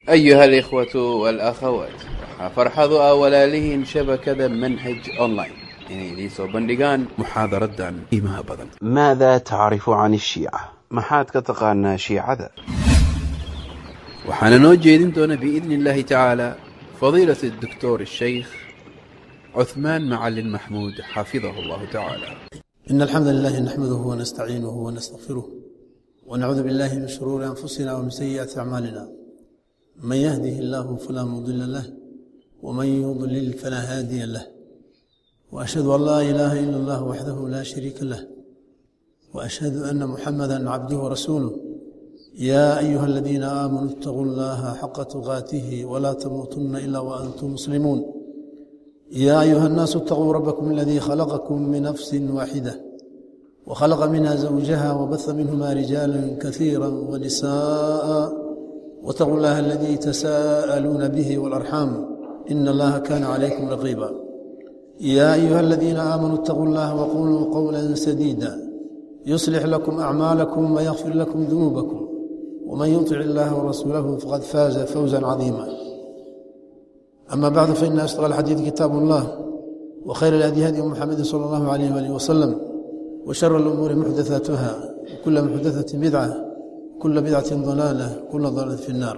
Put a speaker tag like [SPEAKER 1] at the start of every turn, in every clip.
[SPEAKER 1] أيها الإخوة والأخوات waxaa farxadu ah walaalihiin shabakada manhaj online inay idiin soo bandhigaan muxaadaradan qiimaha badan
[SPEAKER 2] ماذا تعرف عن الشيعة؟ maxaad ka taqaanaa shiicada
[SPEAKER 1] waxaana noo jeedin doona biidni illaahi tacaala fadiilat الدكتور الشيخ عثمان معلن محمود حفظه الله تعالى
[SPEAKER 3] إن الحمد لله نحمده ونستعينه ونستغفره ونعوذ بالله من شرور أنفسنا ومن سيئات أعمالنا من يهده الله فلا مضل له ومن يضلل فلا هادي له وأشهد أن لا إله إلا الله وحده لا شريك له وأشهد أن محمدا عبده ورسوله يا أيها الذين آمنوا اتقوا الله حق تقاته ولا تموتن إلا وأنتم مسلمون يا أيها الناس اتقوا ربكم الذي خلقكم من نفس واحدة وخلق منها زوجها وبث منهما رجالا كثيرا ونساء واتقوا الله الذي تساءلون به والأرحام إن الله كان عليكم رقيبا يا أيها الذين آمنوا اتقوا الله وقولوا قولا سديدا يصلح لكم أعمالكم ويغفر لكم ذنوبكم ومن يطع الله ورسوله فقد فاز فوزا عظيما أما بعد فإن أصدق الحديث كتاب الله وخير الهدي هدي محمد صلى الله عليه وآله وسلم وشر الأمور محدثاتها وكل محدثة بدعة كل بدعة ضلالة كل ضلالة في النار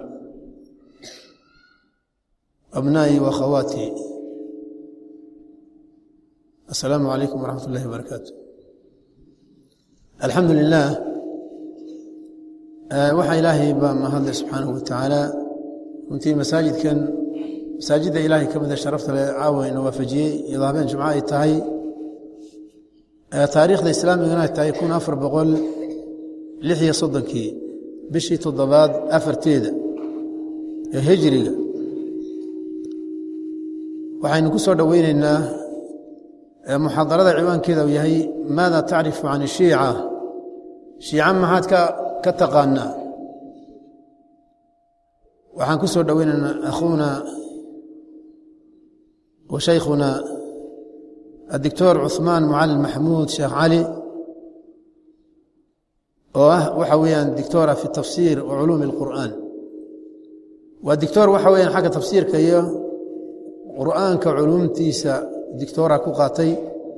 [SPEAKER 3] أبنائي وأخواتي السلام عليكم ورحمة الله وبركاته الحمد لله waxaa ilaahay baa mahadle subxaanahu watacaala runtii masaajidkan masaajidda ilaahay ka mida sharafta le caawa ina waafajiyey iyadoo habeen jimco ay tahay taariikhda islaamigana ay tahay kun afar boqol lix iyo soddonkii bishii toddobaad afarteeda ee hijriga waxaynu ku soo dhoweyneynaa muxaadarada ciwaankeeda uu yahay maada tacrifu can ishiica shiica maxaad ka ka taqaanaa waxaan ku soo dhoweynaynaa akhuuna wa shaykhuna adictor cuثmaan mucalin maxamuud sheekh cali oo ah waxa weeyaan dictora fi tafsiir wa culuumi اlqur'aan waa dictor waxa weyaan xagga tafsiirka iyo qur'aanka culuumtiisa dictora ku qaatay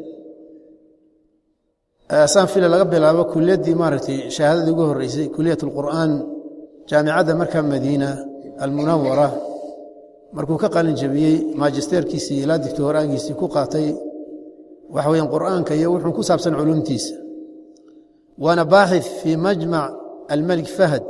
[SPEAKER 3] saan fila laga bilaabo kuliyaddii maaragtay shahaadadii ugu horeysay kuliyat اlqur'aan jaamicadda markaa madiina almunawara markuu ka qalin jabiyey maajisteerkiisii ilaa dictoraagiisii ku qaatay waxa weyaan qur'aanka iyo wuxuu ku saabsan culuumtiisa waana baaxith fii majmac almelik fahd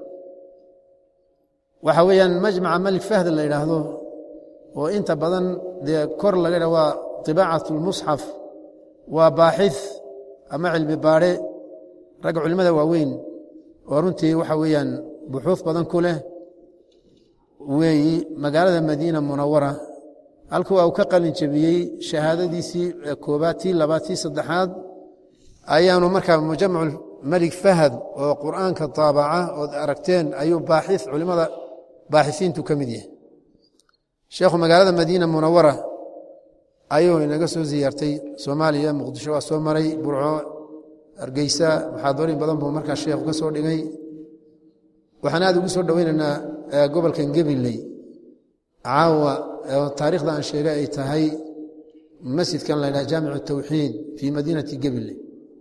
[SPEAKER 3] waxa weeyaan majmaca melik fahd la yidhaahdo oo inta badan dee kor laga dha waa طibaacat اlmusxaf waa baaxith ama cilmi baadhe ragga culimmada waaweyn oo runtii waxa weeyaan buxuuf badan ku leh weeyi magaalada madiina munawara halku waa uu ka qalin jebiyey shahaadadiisii koobaad tii labaad tii saddexaad ayaanu markaa mujamac melig fahad oo qur'aanka taabaca ood aragteen ayuu baaxith culimmada baaxisiintu ka mid yahay sheekhu magaalada madiina munawara ayuu inaga soo ziyaartay soomaaliya muqdisho waa soo maray burco hargeysa muxaadoorin badan buu markaa sheekhu ka soo dhigay waxaan aad ugu soo dhoweynaynaa gobolkan gebiley caawa taarikhda aan sheegay ay tahay masjidkan la ydhaha jaamic tawxiid fii madiinati gebiley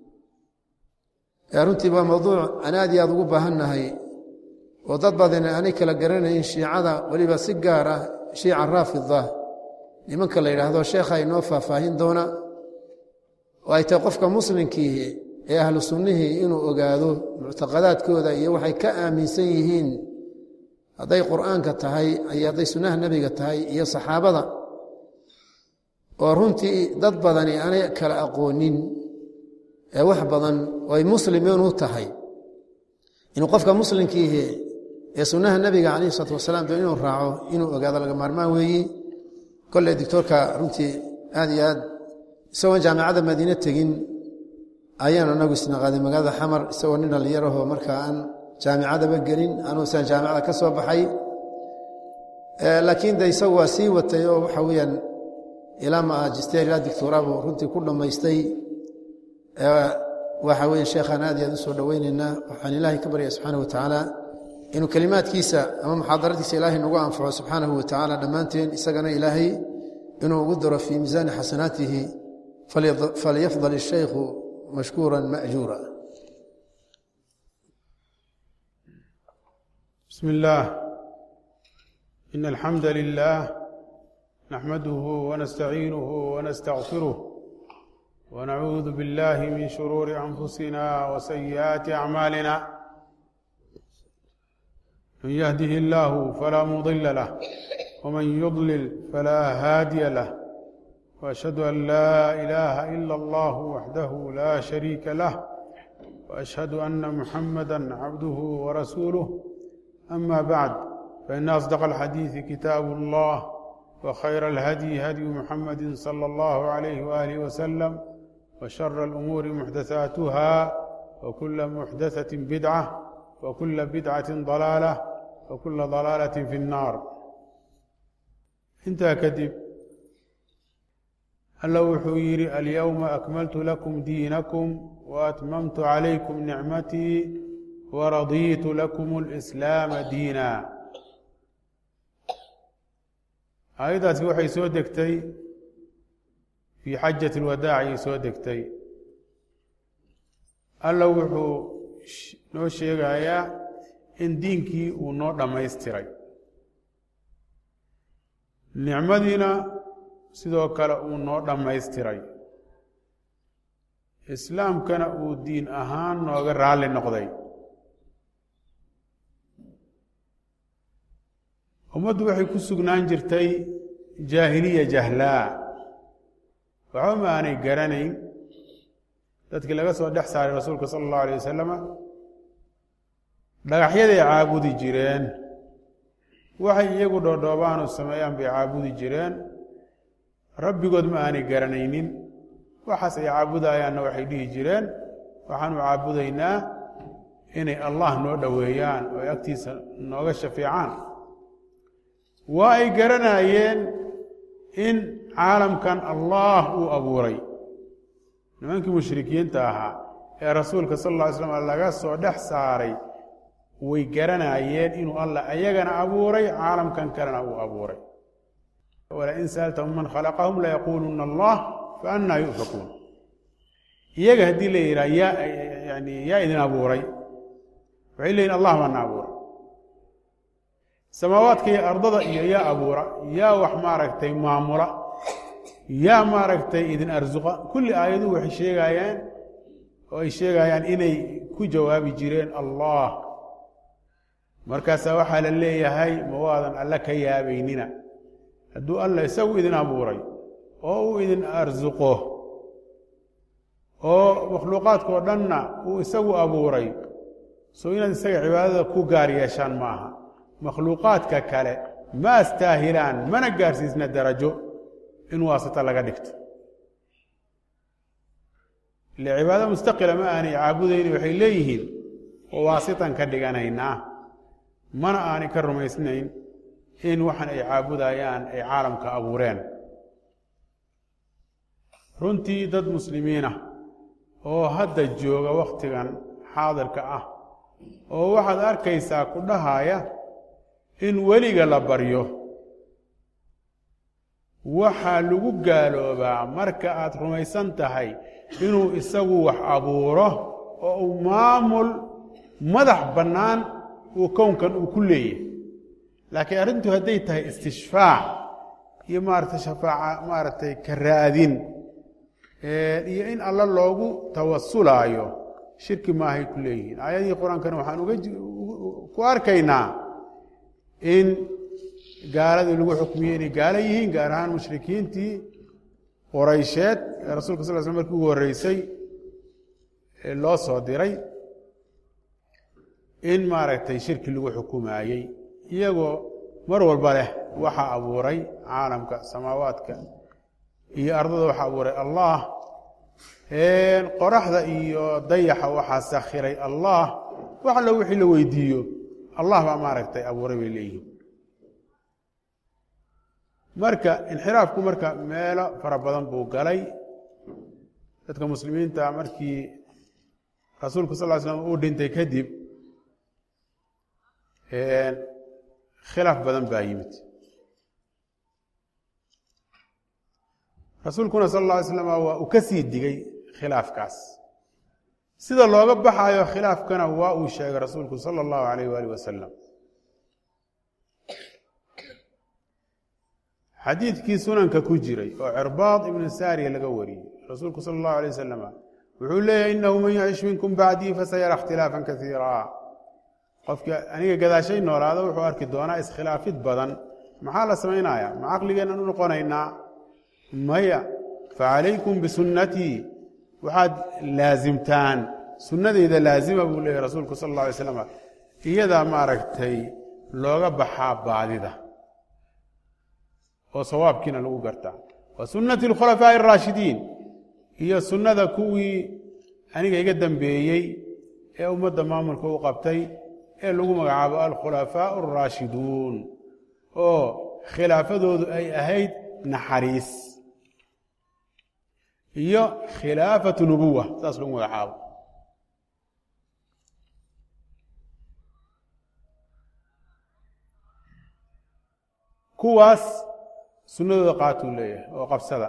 [SPEAKER 3] runtii waa mawduuc aan aad iyo aad ugu baahannahay oo dad badan aanay kala garanayn shiicada weliba si gaar ah shiica raafida nimanka la yidhaahdo sheekha inoo faahfaahin doona oo ay tahay qofka muslimkii ee ahlu sunnihii inuu ogaado muctaqadaadkooda iyo waxay ka aaminsan yihiin hadday qur'aanka tahay iyo hadday sunnaha nebiga tahay iyo saxaabada oo runtii dad badani aanay kala aqoonin ee wax badan oo ay muslimiin u tahay inuu qofka muslimkiihi ee sunnaha nebiga calayhi isalaatu wasalaam doo inuu raaco inuu ogaado laga maarmaan weeyi kolley dictoorka runtii aad iyo aad isagoon jaamicadda madiine tegin ayaan anagu isnaqaaday magaalada xamar isagoo nin dhallinyarahoo markaa aan jaamicadaba gelin anuu siaan jaamicada ka soo baxay laakiin de isagu waa sii watay oo waxa weeyaan ilaa maajister ilaa dictoorabuu runtii ku dhammaystay waxa weye sheekhaan aad iyo aad u soo dhoweyneynaa waxaan ilaahay ka baryaya subxaana wa tacaala inuu kelimaadkiisa ama muxaadaradiisa ilaahay nagu anfaco subxaanahu wa tacaala dhammaanteen isagana ilaahay inuu ugu daro fii miisaani xasanaatihi falyafdal الshaykhu mashkuura maأjuura
[SPEAKER 4] بسم الله إن الحمد لله نحمده ونستعينه ونستغفره ونعوذ بالله من شرور أنفسنا وسيئات أعمالنا من يهده الله فلا مضل له ومن يضلل فلا هادي له وأشهد أن لا إله إلا الله وحده لا شريك له وأشهد أن محمدا عبده ورسوله أما بعد فإن أصدق الحديث كتاب الله وخير الهدي هدي محمد صلى الله عليه وآله وسلم وشر الأمور محدثاتها وكل محدثة بدعة وكل بدعة ضلالة وكل ضلالة في النار انت كدب alla wuxuu yidhi alyowma akmaltu lakum diinakum waatmamtu calaykum nicmatii waradiitu lakum اlislaama diina aayaddaasi waxay soo degtay fii xajati اlwadaaciyay soo degtay alla wuxuu noo sheegayaa in diinkii uu noo dhammaystiray nicmadiina sidoo kale uu noo dhammaystiray islaamkana uu diin ahaan nooga raalli noqday ummaddu waxay ku sugnaan jirtay jaahiliya jahlaa waxba ma aanay garanayn dadkii laga soo dhex saaray rasuulka sala allahu alayh wasalama dhagaxyaday caabudi jireen waxay iyagu dhoodhoobaanu sameeyaan bay caabudi jireen rabbigood ma aanay garanaynin waxaas ay caabudayaanna waxay dhihi jireen waxaanu caabudaynaa inay allah noo dhoweeyaan oo ay agtiisa nooga shafeecaan waa ay garanayeen in caalamkan allah uu abuuray nimankii mushrikiinta ahaa ee rasuulka sal alla ly slam laga soo dhex saaray way garanayeen inuu allah ayagana abuuray caalamkan kalena uu abuuray wlain sa'altahum man khalaqahum layaquuluna allah faannaa yu'fakuun iyaga haddii la yidhaha yaa yani yaa idin abuuray waxay leeyihin allah baana abuuray samaawaadka iyo ardada iyo yaa abuura yaa wax maaragtay maamula yaa maaragtay idin arsuqa kulli aayaduhu waxay sheegayaan oo ay sheegayaan inay ku jawaabi jireen allah markaasaa waxaa la leeyahay ma waadan alle ka yaabaynina hadduu alla isagu idin abuuray oo uu idin arsuqo oo makhluuqaadkao dhanna uu isagu abuuray soo inaad isaga cibaadada ku gaar yeeshaan ma aha makhluuqaadka kale ma astaahilaan mana gaarsiisna darajo in waasita laga dhigto ile cibaado mustaqila ma aanay caabudayni waxay leeyihiin oo waasitan ka dhiganaynaa mana aanay ka rumaysnayn in waxan ay caabudayaan ay caalamka abuureen runtii dad muslimiinah oo hadda jooga wakhtigan xaadirka ah oo waxaad arkaysaa ku dhahaya in weliga la baryo waxaa lagu gaaloobaa marka aad rumaysan tahay inuu isagu wax abuuro oo uu maamul madax bannaan uu kownkan uu ku leeyahay laakiin arrintu hadday tahay istishfaac iyo maaragtay shafaaca maaragtay ka raadin iyo in alla loogu tawasulaayo shirki maahay ku leeyihiin aayadihii qur-aankana waxaan uga ku arkaynaa in gaaladii lagu xukmiyey inay gaalo yihiin gaar ahaan mushrikiintii qoraysheed ee rasulka sal sl markii ugu horreysay loo soo diray in maaragtay shirki lagu xukumaayey iyagoo mar walba leh waxaa abuuray caalamka samaawaadka iyo ardada waxaa abuuray allah qoraxda iyo dayaxa waxaa sakhiray allah wax allo wixii la weydiiyo allah baa maaragtay abuuray bay leeyihiin marka inxiraafku marka meelo fara badan buu galay dadka muslimiinta markii rasuulku sal ly slam uu dhintay kadib khilaaf badan baa yimid rasuulkuna sal اlla alay slam waa uu ka sii digay khilaafkaas sida looga baxayo khilaafkana waa uu sheegay rasuulku salى اllahu alayh waalih wasalam xadiidkii sunanka ku jiray oo cirbaad ibnu saariya laga wariyey rasuulku sal اllahu alay wasalam wuxuu leeyahy inahu man yacish minkum bacdii fasayara اkhtilaafa kaiira qofkii aniga gadaashay noolaada wuxuu arki doonaa iskhilaafid badan maxaa la samaynaya ma caqligeennan u noqonaynaa maya facalaykum bisunnatii waxaad laasimtaan sunnadayda laazima buu leeyahy rasuulku sal اlla alay slam iyadaa maaragtay looga baxaa baadida oo sawaabkiina lagu gartaa wa sunnati اlkhulafaaءi الraashidiin iyo sunnada kuwii aniga iga dambeeyey ee ummadda maamulka u qabtay ee lagu magacaabo alkhulafaaء الraashiduun oo khilaafadoodu ay ahayd naxariis iyo khilaafatu nubuwa saas lagu magacaabo kuwaas sunnadooda qaatuu leeyahay oo qabsada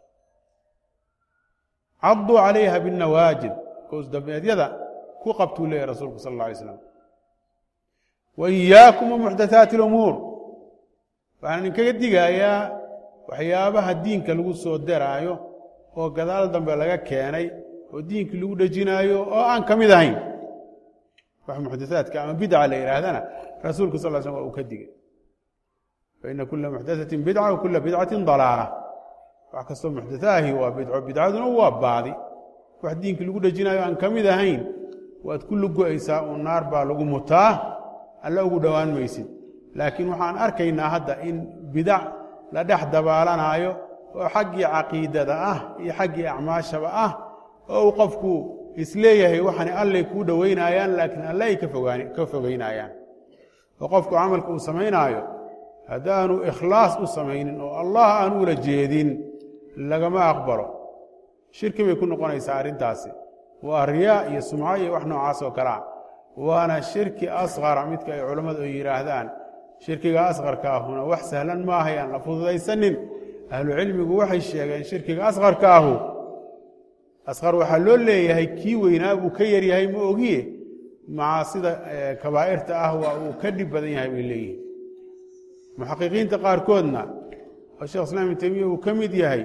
[SPEAKER 4] caduu calayha binnawaajid koosdabeedyada ku qabtuu leeyahy rasuulku sal اlla alay slam wa iyaakum wamuxdathaati اlumuur waxaan idinkaga digayaa waxyaabaha diinka lagu soo deraayo oo gadaal dambe laga keenay oo diinkii lagu dhejinaayo oo aan ka mid ahayn wax muxdathaadka ama bidca la yidhaahdana rasuulku sal slam waa uu ka digay faina kula muxdathatin bidca wa kula bidcatin dalaala wax kastoo muxdathaahi waa bidco bidcaduna waa baadi wax diinkii lagu dhejinaayo aan ka mid ahayn waad ku lugo-aysaa uu naar baa lagu mutaa alla ugu dhowaan maysid laakiin waxaan arkaynaa hadda in bidac la dhex dabaalanaayo oo xaggii caqiidada ah iyo xaggii acmaashaba ah oo uu qofku isleeyahay waxani allay kuu dhoweynayaan laakiin alle ay ka fogeynayaan oo qofku camalka uu samaynaayo haddaanu ikhlaas u samaynin oo allah aan ula jeedin lagama aqbalo shirki bay ku noqonaysaa arrintaasi waa riyaa iyo sumco iyo wax noocaas oo kalea waana shirki asqara midka ay culammadu ay yidhaahdaan shirkiga asqarka ahuna wax sahlan maaha yaan la fududaysanin ahlucilmigu waxay sheegeen shirkiga asqarka ahu asqar waxaa loo leeyahay kii weynaa buu ka yaryahay ma ogiye macaasida kabaa'irta ah waa uu ka dhib badan yahay bay leeyihiin muxaqiqiinta qaarkoodna oo shekh islam ibn temiya uu ka mid yahay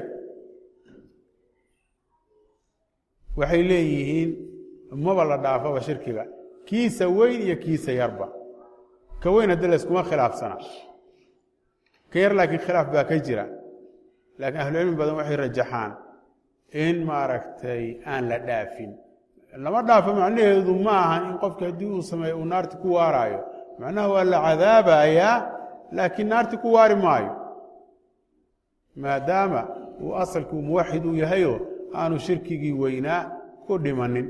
[SPEAKER 4] waxay leeyihiin maba la dhaafaba shirkiga kiisa weyn iyo kiisa yarba ka weyn haddi layskuma khilaafsana ka yar laakiin khilaaf baa ka jira laakiin ahlucilmi badan waxay rajaxaan in maaragtay aan la dhaafin lama dhaafo macnaheedu ma ahan in qofki haddii uu sameeyo uu naarti ku waaraayo macnaha waa la cadaabayaa laakiin naarti ku waari maayo maadaama uu asalkii muwaxid uu yahayo aanu shirkigii weynaa ku dhimanin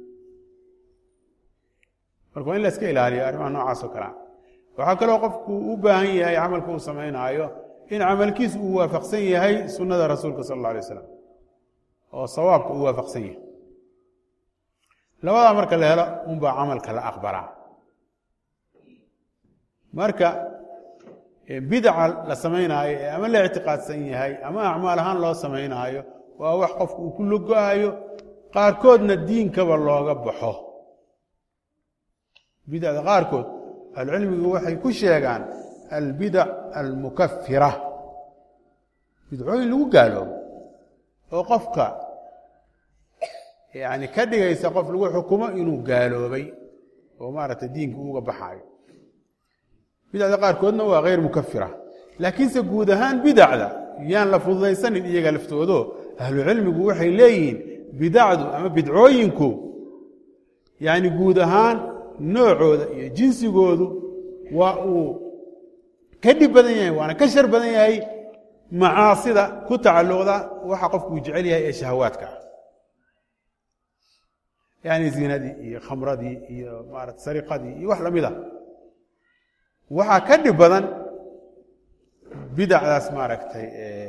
[SPEAKER 4] marka waa in la iska ilaaliyo arrimaha noocaas oo kalea waxaa kaloo qofku u baahan yahay camalka uu samaynaayo in camalkiisu uu waafaqsan yahay sunnada rasuulka sal alla alay slam oo sawaabka uu waafaqsan yahay labadaa marka la helo unbaa camalka la aqbalaa marka bidaca la samaynaayo ee ama la ictiqaadsan yahay ama acmaal ahaan loo samaynaayo waa wax qofku uu ku logo-ayo qaarkoodna diinkaba looga baxo bidacda qaarkood ahlucilmigu waxay ku sheegaan albidac almukafira bidcooyin lagu gaaloobo oo qofka yani ka dhigaysa qof lagu xukumo inuu gaaloobay oo maaragtay diinka uga baxaayo bidacda qaarkoodna waa hayr mukafira laakiinse guud ahaan bidacda yaan la fududaysanin iyaga laftoodo ahlucilmigu waxay leeyihiin bidacdu ama bidcooyinku yani guud ahaan noocooda iyo jinsigoodu waa uu ka dhib badan yahay waana ka shar badan yahay macaasida ku tacalluqda waxa qofku uu jecel yahay ee shahawaadka ah yani zinadii iyo khamradii iyo maarata sariqadii iyo wax lamid a waxaa ka dhib badan bidacdaas maaragtay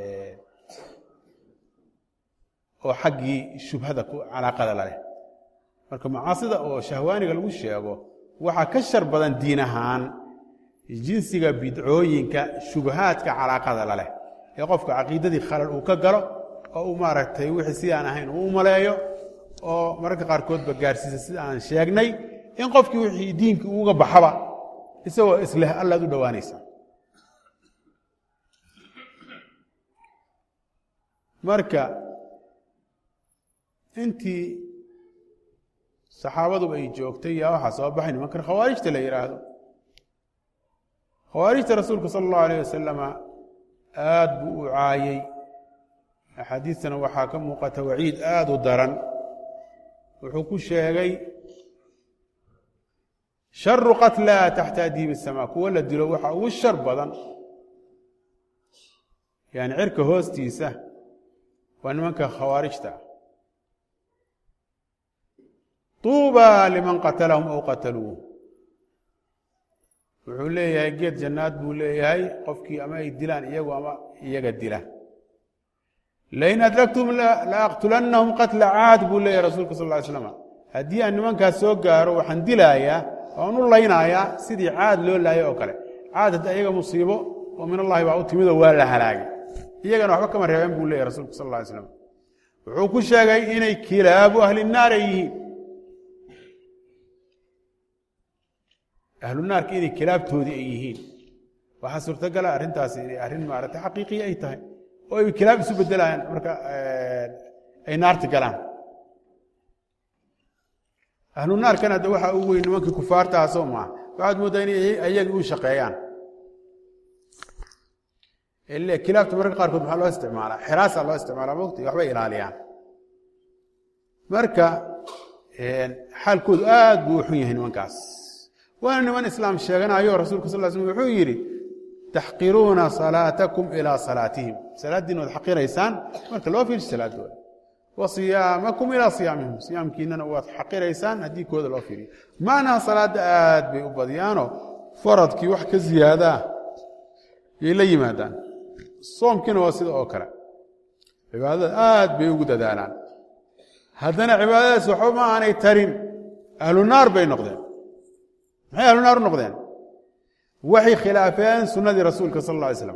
[SPEAKER 4] oo xaggii shubhada ku calaaqada laleh marka macaasida oo shahwaaniga lagu sheego waxaa ka shar badan diin ahaan jinsiga bidcooyinka shubahaadka calaaqada la leh ee qofka caqiidadii khalal uu ka galo oo uu maaragtay wixii sidaan ahayn uu u maleeyo oo mararka qaarkoodba gaarsiisa sida aan sheegnay in qofkii wixii diinkii uga baxaba isagoo isleh allaad u dhowaanaysa marka intii saxaabaduba ay joogtay yaa waxaa soo baxay nimankan khawaarijta la yidhaahdo khawaarijta rasuulka sala allahu alayh wasalama aad buu u caayey axaadiistana waxaa ka muuqata waciid aada u daran wuxuu ku sheegay sharu qatlaa taxta adiibi الsamaa kuwo la dilo waxa ugu shar badan yani cirka hoostiisa waa nimanka khawaarijta tuuba liman qatalahum aw qataluuh wuxuu leeyahay geed jannaad buu leeyahay qofkii ama ay dilaan iyagu ama iyaga dila lain adraktum laaqtulannahum qatla caad buu leeyahay rasuulka sal ly slam haddii aan nimankaas soo gaaro waxaan dilaayaa waan u laynayaa sidii caad loo laayay oo kale caad hadda iyaga musiibo oo min allahi baa u timidoo waa la halaagay iyagana waxba kama reebeen buu leeyahy rasulku sal ly slam wuxuu ku sheegay inay kilaabu ahli naar ay yihiin ahlu naarka inay kilaabtoodii ay yihiin waxaa suurtagala arrintaasi inay arrin maaragtay xaqiiqiya ay tahay oo ay kilaab isu bedelayaan marka ay naarta galaan ahlu naarkan hadda waxaa ugu weyn nimankii kufaartaasoo maa waxaad mooddaa inay ayagii u shaqeeyaan ile kilaabta mararka qaarkood maxaa loo isticmaalaa xiraasaa loo isticmaalaa mogta waxbay ilaaliyaan marka xaalkoodu aad buu u xun yahay nimankaas waana niman islaam sheeganayo rasuulka sal l slm wuxuu yidhi taxqiruuna salaatakum ilaa salaatihim salaaddiina waad xaqiraysaan marka loo fiirso salaadooda wa siyaamakum ilaa siyaamihim siyaamkiinana waad xaqiraysaan haddii kooda loo fiiriyo macnaha salaadda aad bay u badiyaanoo faradkii wax ka ziyaadaa yay la yimaadaan soomkiina waa sida oo kale cibaadada aad bay ugu dadaalaan haddana cibaadadaas waxba ma aanay tarin ahlu naar bay noqdeen maxay ahlu naar u noqdeen waxay khilaafeen sunnadii rasuulka sal alla alay slam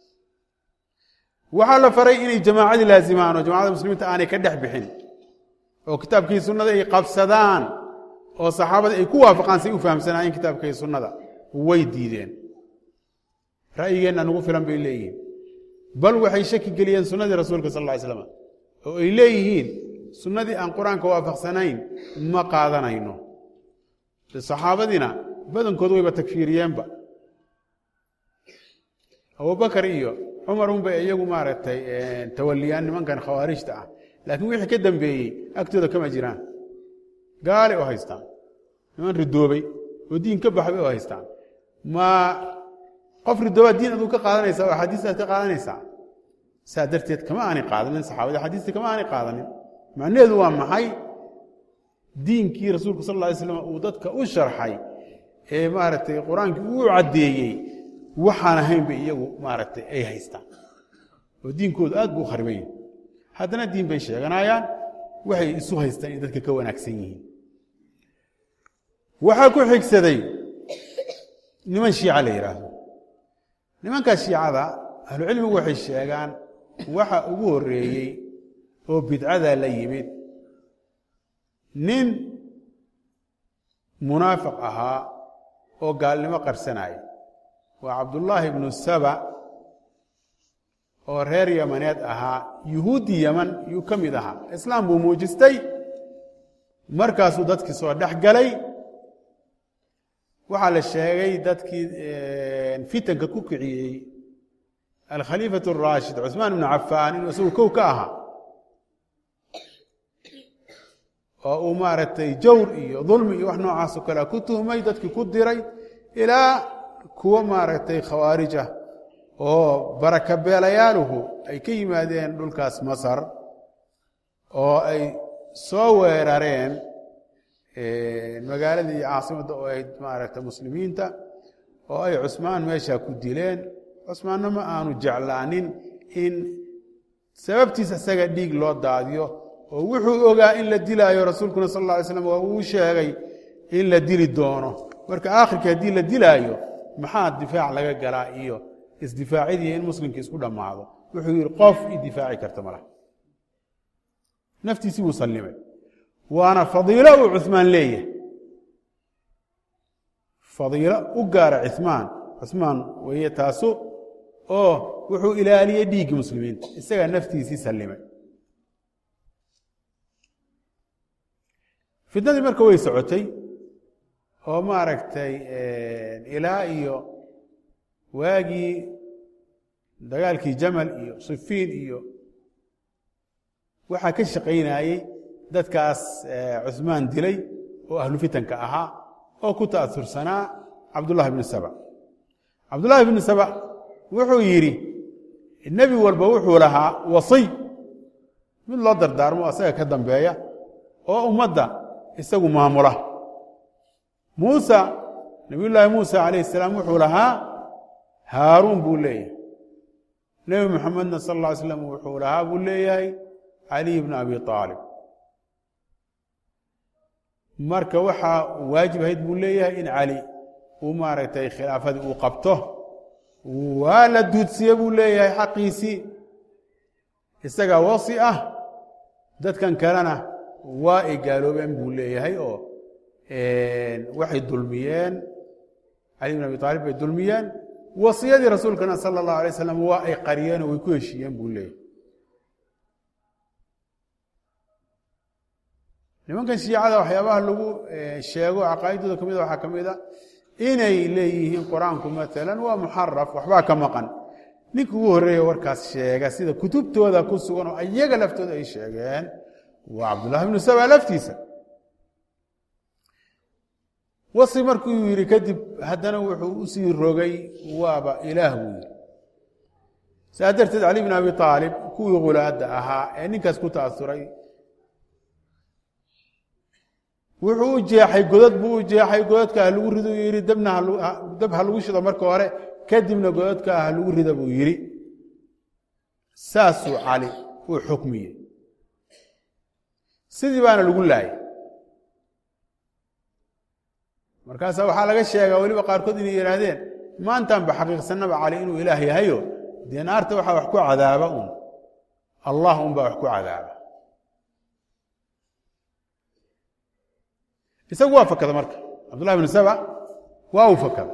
[SPEAKER 4] waxaa la faray inay jamaacadii laazimaan oo jamacada muslimiinta aanay ka dhex bixin oo kitaabkii sunnada ay qabsadaan oo saxaabada ay ku waafaqaan say u fahamsanaayeen kitaabkii sunnada way diideen ra'yigeenna nugu filan bay leeyihiin bal waxay shaki geliyeen sunnadii rasuulka sal alla ly slam oo ay leeyihiin sunnadii aan qur-aanka waafaqsanayn ma qaadanayno saxaabadiina badankood wayba takfiiriyeenba abubakar iyo cumar unbay iyagu maaragtay tawaliyaan nimankan khawaarijta ah laakiin wixii ka dambeeyey agtooda kama jiraan gaalay oo haystaan niman ridoobay oo diin ka baxbay oo haystaan ma qof ridoobaad diin aduu ka qaadanaysaa oo axaadiistaad ka qaadanaysaa saa darteed kama aanay qaadanin saxaabada axaadiista kama aanay qaadanin macnaheedu waa maxay diinkii rasuulku sal lla ly slam uu dadka u sharxay ee maaragtay qur-aankii uu caddeeyey waxaan ahaynba iyagu maaragtay ay haystaan oo diinkoodu aad buu u khariban yahay haddana diin bay sheeganayaan waxay isu haystaan inay dadka ka wanaagsan yihiin waxaa ku xigsaday niman shiica la yidhaahdo nimankaas shiicada ahlucilmigu waxay sheegaan waxa ugu horreeyey oo bidcada la yimid nin munaafiq ahaa oo gaalnimo qarsanaya waa cabdullaahi ibnu saba oo reer yamaneed ahaa yuhuuddi yaman yuu ka mid ahaa islaam buu muujistay markaasuu dadkii soo dhex galay waxaa la sheegay dadkii fitanka ku kiciyey alkhaliifatu araashid cusmaan ibnu cafaan inuu isagu kow ka ahaa oo uu maaragtay jawr iyo dulmi iyo wax noocaasoo kalea ku tuhmay dadkii ku diray ilaa kuwo maaragtay khawaarij ah oo barakabeelayaaluhu ay ka yimaadeen dhulkaas masar oo ay soo weerareen magaaladii iyo caasimadda oo ahayd maaragtay muslimiinta oo ay cusmaan meeshaa ku dileen cusmaanna ma aanu jeclaanin in sababtiis isaga dhiig loo daadiyo oo wuxuu ogaa in la dilaayo rasuulkuna sal alla alay slam waa uu sheegay in la dili doono marka aakhirka haddii la dilaayo maxaa difaac laga galaa iyo isdifaacidii in muslimka isku dhammaado wuxuu yidhi qof i difaaci karta malaha naftiisii buu sallimay waana fadiilo uu cuثmaan leeyahay fadiilo u gaara cuثmaan cuثmaan weeye taasu oo wuxuu ilaaliyey dhiiggii muslimiinta isagaa naftiisii sallimay fitnadii marka way socotay oo maaragtay ilaa iyo waagii dagaalkii jamal iyo sifiin iyo waxaa ka shaqaynayey dadkaas cuثmaan dilay oo ahlu fitanka ahaa oo ku ta'asursanaa cabdullahi bnu saba cabdullahi bnu saba wuxuu yidhi nebi walba wuxuu lahaa wasiy mid loo dardaarmo asaga ka dambeeya oo ummadda isagu maamula muusa nabiyullaahi muusa calayh الsalaam wuxuu lahaa haaruun buu leeyahay nebi moxamedna sal اlla ly slam wuxuu lahaa buu leeyahay caliy bn abi aalib marka waxaa waajib ahayd buu leeyahay in cali uu maaragtay khilaafadii uu qabto waa la duudsiye buu leeyahay xaqiisii isagaa wasi ah dadkan kalena waa ay gaaloobeen buu leeyahay oo waxay dulmiyeen cali bn abi aalib bay dulmiyeen wasiyadii rasuulkana sala اllahu alay slam waa ay qariyeen oo way ku heshiiyeen buu leeyahay nimankan shiicada waxyaabaha lagu sheego caqaa'idooda ka mida waxaa ka mid a inay leeyihiin qur-aanku maalan waa muxaraf waxbaa ka maqan ninka ugu horreeya warkaas sheega sida kutubtooda ku sugan oo ayaga laftooda ay sheegeen waa cabdullahi bnu saba laftiisa wasi markuu yidhi kadib haddana wuxuu usii rogay waaba ilaah buu yidhi saa darteed cali bn abi aalib kuwii khulaadda ahaa ee ninkaas ku ta'asuray wuxuu u jeexay godad buu u jeexay godadka ha lagu rido uu yidhi dabna dab ha lagu shido marka hore kadibna godadka ha lagu rida buu yidhi saasuu cali uu xukmiyey sidii baana lagu laayay markaasaa waxaa laga sheegaa weliba qaarkood inay yidhaahdeen maantaan ba xaqiiqsanaba cali inuu ilaah yahayo dee naarta waxaa wax ku cadaaba un allah unbaa wax ku cadaaba isagu waa fakada marka cabdullahi bnu saba waa uu fakada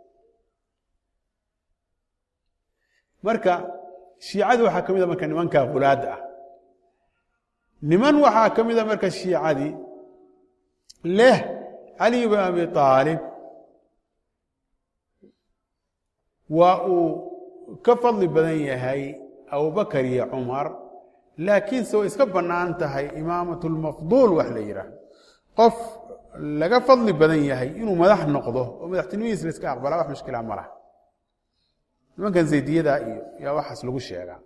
[SPEAKER 4] marka shiicadii waxaa ka mida marka nimanka khulaadda ah niman waxaa ka mida marka shiicadii leh cali bn abi aalib waa uu ka fadli badan yahay abubakar iyo cumar laakiinse way iska bannaan tahay imaamat lmafduul wax la yidhaahdo qof laga fadli badan yahay inuu madax noqdo oo madaxtinimadiis la iska aqbalaa wax mushkila ma laha nimankan zaydiyada iyo yaa waxaas lagu sheegaa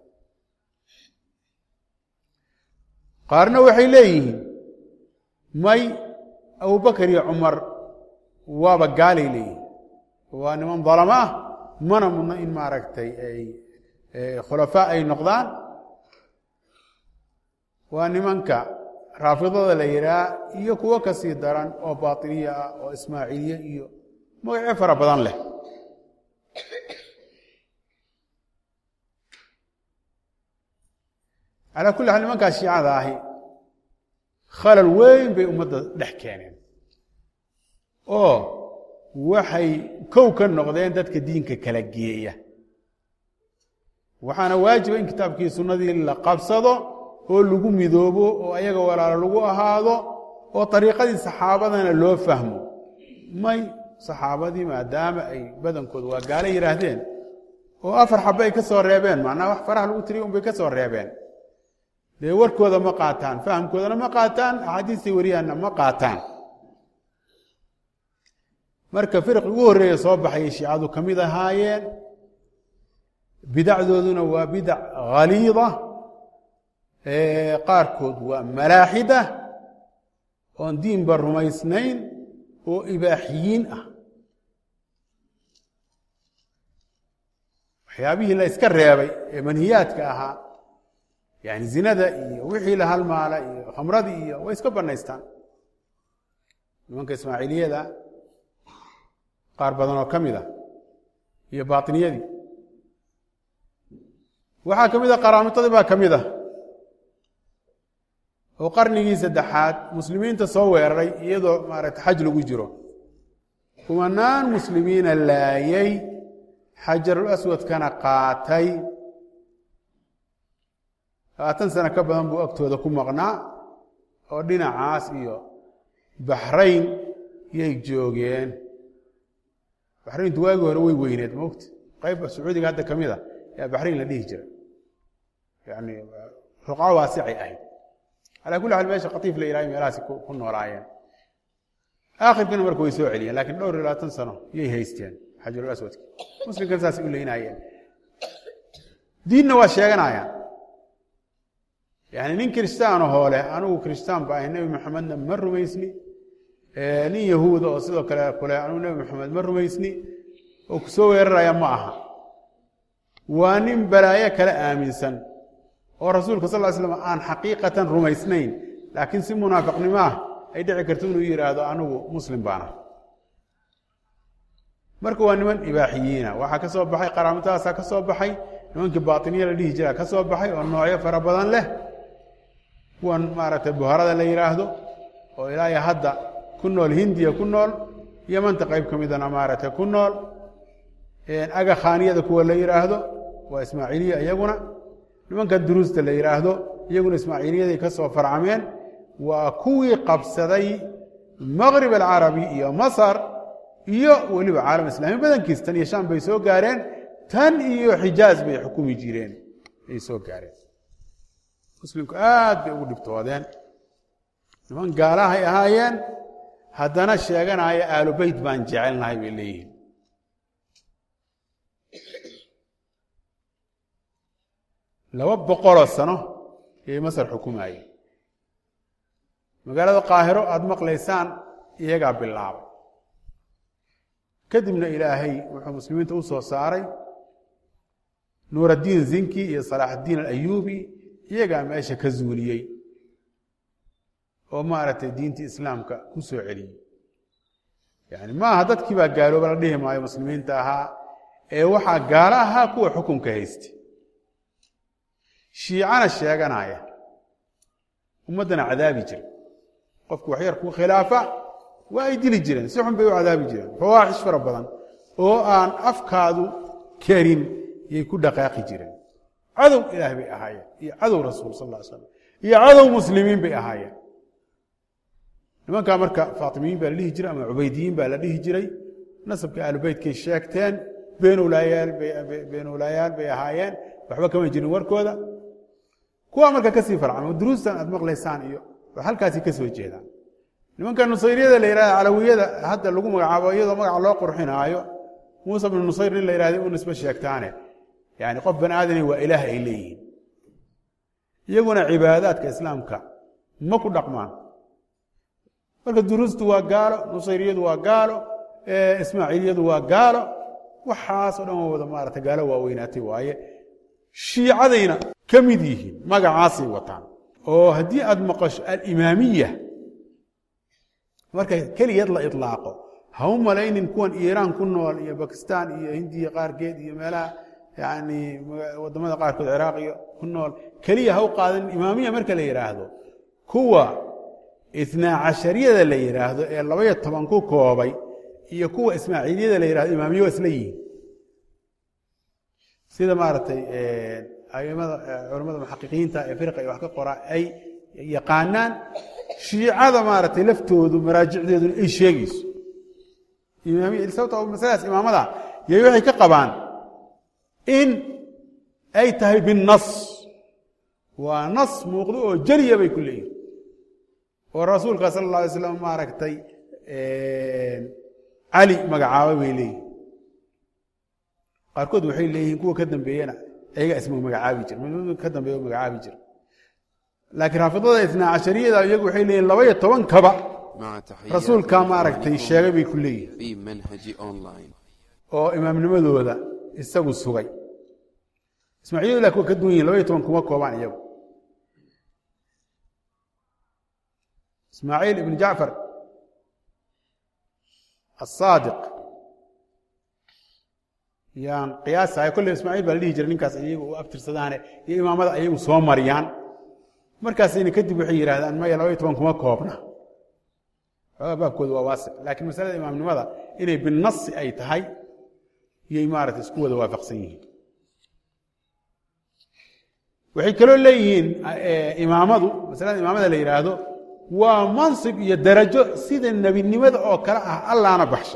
[SPEAKER 4] qaarna waxay leeyihiin may abubakar iyo cumar waaba gaalay leeyihiin waa niman dalamo ah mana mudno in maaragtay ay khulafaa ay noqdaan waa nimanka raafidada la yidhaha iyo kuwo ka sii daran oo baطiniya ah oo ismaaciiliye iyo magacyo fara badan leh calaa kulli xaal nimankaas shiicada ahi khalal weyn bay ummadda dhex keeneen oo waxay kow ka noqdeen dadka diinka kala geeya waxaana waajiba in kitaabkii sunnadii la qabsado oo lagu midoobo oo ayaga walaalo lagu ahaado oo ariiqadii saxaabadana loo fahmo may saxaabadii maadaama ay badankooda waa gaalo yidhaahdeen oo afar xabe ay ka soo reebeen macnaha wax faraha lagu tiriya un bay ka soo reebeen dee warkooda ma qaataan fahamkoodana ma qaataan axaadiistay wariyaanna ma qaataan marka firqi ugu horreeya soo baxayay shiicadu ka mid ahaayeen bidacdooduna waa bidac khaliida qaarkood waa malaaxida oon diinba rumaysnayn oo ibaaxiyiin ah waxyaabihii la iska reebay ee manhiyaadka ahaa yani zinada iyo wixii la halmaala iyo khamradii iyo way iska banaystaan nimanka ismaaciiliyada qaar badan oo ka mid a iyo baatiniyadii waxaa ka mid a qaraamutadii baa ka mid ah oo qarnigii saddexaad muslimiinta soo weeraray iyadoo maaragtay xaj lagu jiro kumanaan muslimiina laayay xajarul aswadkana qaatay labaatan sano ka badan buu agtooda ku maqnaa oo dhinacaas iyo baxrayn yay joogeen baxrayntu waagii hore way weyneed mogta qayb sacuudiga hadda ka mid a yaa baxrayn la dhihi jiray yani ruqco waasicay ahayd calaa kulli xaal meesha khatiif la yirahay meelahaasi ku noolaayeen aakhirkana marka way soo celiyeen lakiin dhowr iyo labaatan sano yay haysteen xajarul aswadka muslimkana saasay u leynaayeen diinna waa sheeganayaan yani nin kiristaano hoole anigu kiristaan ba ahay nebi maxamedna ma rumaysni nin yahuuda oo sidoo kale kule anigu nebi maxamed ma rumaysni oo ku soo weeraraya ma aha waa nin balaayo kale aaminsan oo rasuulka sal ly slam aan xaqiiqatan rumaysnayn laakiin si munaafiqnimo ah ay dhici karto inuu yidhaahdo anigu muslim baana marka waa niman ibaaxiyiina waxaa ka soo baxay qaraamutadaasaa ka soo baxay nimankii baatiniya la dhihi jiraa ka soo baxay oo noocyo fara badan leh kuwan maaragtay buharada la yidhaahdo oo ilaahay hadda ku nool hindiya ku nool yamanta qayb ka midana maaragtay ku nool aga khaaniyada kuwa la yidhaahdo waa ismaaciiliya iyaguna nimanka duruusta la yidhaahdo iyaguna ismaaciiliyaday ka soo farcameen waa kuwii qabsaday maqrib alcarabi iyo masar iyo weliba caalam islaami badankiis tan iyo sham bay soo gaareen tan iyo xijaaz bay xukumi jireen ay soo gaareen muslimku aad bay ugu dhibtoodeen niman gaalahay ahaayeen haddana sheeganaya aalu beyt baan jecelnahay bay leeyihiin laba boqoloo sano ayay masar xukumayeen magaalada qaahiro aada maqlaysaan iyagaa bilaabay kadibna ilaahay wuxuu muslimiinta u soo saaray nuuraddiin zinki iyo salaaxaddiin alayuubi iyagaa meesha ka zuuliyey oo maaragtay diintii islaamka ku soo celiyey yani ma aha dadkii baa gaalooba la dhihi maayo muslimiinta ahaa ee waxaa gaalo ahaa kuwa xukunka haystay shiicana sheeganaya ummaddana cadaabi jira qofku waxyar ku khilaafa waa ay dili jireen si xun bay u cadaabi jireen fawaaxish fara badan oo aan afkaadu karin yay ku dhaqaaqi jireen cadow ilaah bay ahaayeen iyo cadow rasuul sal ll slam iyo cadow muslimiin bay ahaayeen nimankaa marka faatimiyiin baa la dhihi jiray ama cubaydiyiin baa la dhihi jiray nasabka aalubeytkay sheegteen beenowlaayaal bay ahaayeen waxba kama jirin warkooda kuwa marka kasii farcama duruustan aad maqlaysaan iyo halkaasi ka soo jeedaan nimanka nusayriyada la yihahda calawiyada hadda lagu magacaabo iyadoo magaca loo qurxinaayo muuse bnu nusayr nin la yihahda u nisbe sheegtaane yani qof bani aadani waa ilaah ay leeyihiin iyaguna cibaadaadka islaamka ma ku dhaqmaan marka duruustu waa gaalo nusayriyadu waa gaalo ismaaciiliyadu waa gaalo waxaasoo dhan waa wada maarata gaalo waaweynaatay waaye shiicadayna ka mid yihiin magacaasay wataan oo haddii aad maqasho alimaamiya marka keligeed la ilaaqo ha u malaynin kuwan iiraan ku nool iyo bakistan iyo hindiya qaarkeed iyo meelaha yani wadamada qaarkood ciraaq iyo ku nool keliya ha u qaadan imaamiya marka la yidhaahdo kuwa itnaa cashariyada la yidhaahdo ee labaiyo toban ku koobay iyo kuwa ismaaciiliyada la yihahdo imaamiya waa isla yihiin sida maaragtay aimada culamada muxaqiqiinta ee firqa iyo wax ka qora ay yaqaanaan shiicada maaragtay laftoodu maraajicdeeduna ay sheegayso sababto masaladaas imaamada yay waxay ka qabaan in ay tahay binnas waa nas muuqdo oo jeliya bay ku leeyihin oo rasuulka sala اlla alay slam maaragtay cali magacaaba bay leeyihin qaarkood waxay leeyihiin kuwa ka dambeeyena ayagaa isma magacaabi jira mid ka dambeeya magacaabi jira laakiin raafidada itnaa cashariyada iyagu waxay leeyihin laba iyo toban kaba
[SPEAKER 1] مع تحيات
[SPEAKER 4] rasuulkaa maaragtay sheegay bay ku leeyihin
[SPEAKER 1] في منهج أونلاين
[SPEAKER 4] oo imaamnimadooda isagu sugay ismaaciiliyadu laakiin waa ka duwan yihin laba iyo toban kuma koobaan iyagu ismaaciil ibn jacfar asaadiq yaan qiyaasahay kolley ismaaciil baa la dhihi jiray ninkaas iyagu u abtirsadaane iyo imaamada ayagu soo mariyaan markaasayna kadib waxay yidhahdaan maya laba iyo toban kuma koobna xoogaa baabkooda waa waasic laakiin masalada imaamnimada inay binasi ay tahay iyay maarata isku wada waafaqsan yihiin waxay kaloo leeyihiin imaamadu masalada imaamada la yidhaahdo waa mansib iyo darajo sida nebinimada oo kale ah allaana baxsha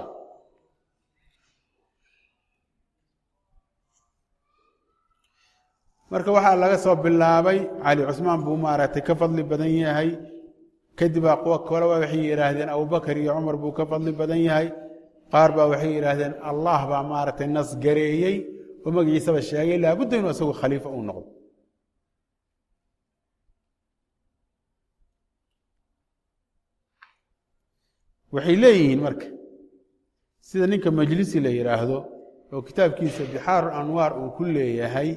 [SPEAKER 4] marka waxaa laga soo bilaabay cali cusmaan buu maaragtay ka fadli badan yahay kadibaa kuwa kale waxay yidhaahdeen abubakar iyo cumar buu ka fadli badan yahay qaar baa waxay yidhaahdeen allah baa maaragtay nas gareeyey oo magaciisaba sheegay laabudda inuu isagu khaliifo uu noqdo waxay leeyihiin marka sida ninka majlisi la yidhaahdo oo kitaabkiisa bixaaru anwaar uu ku leeyahay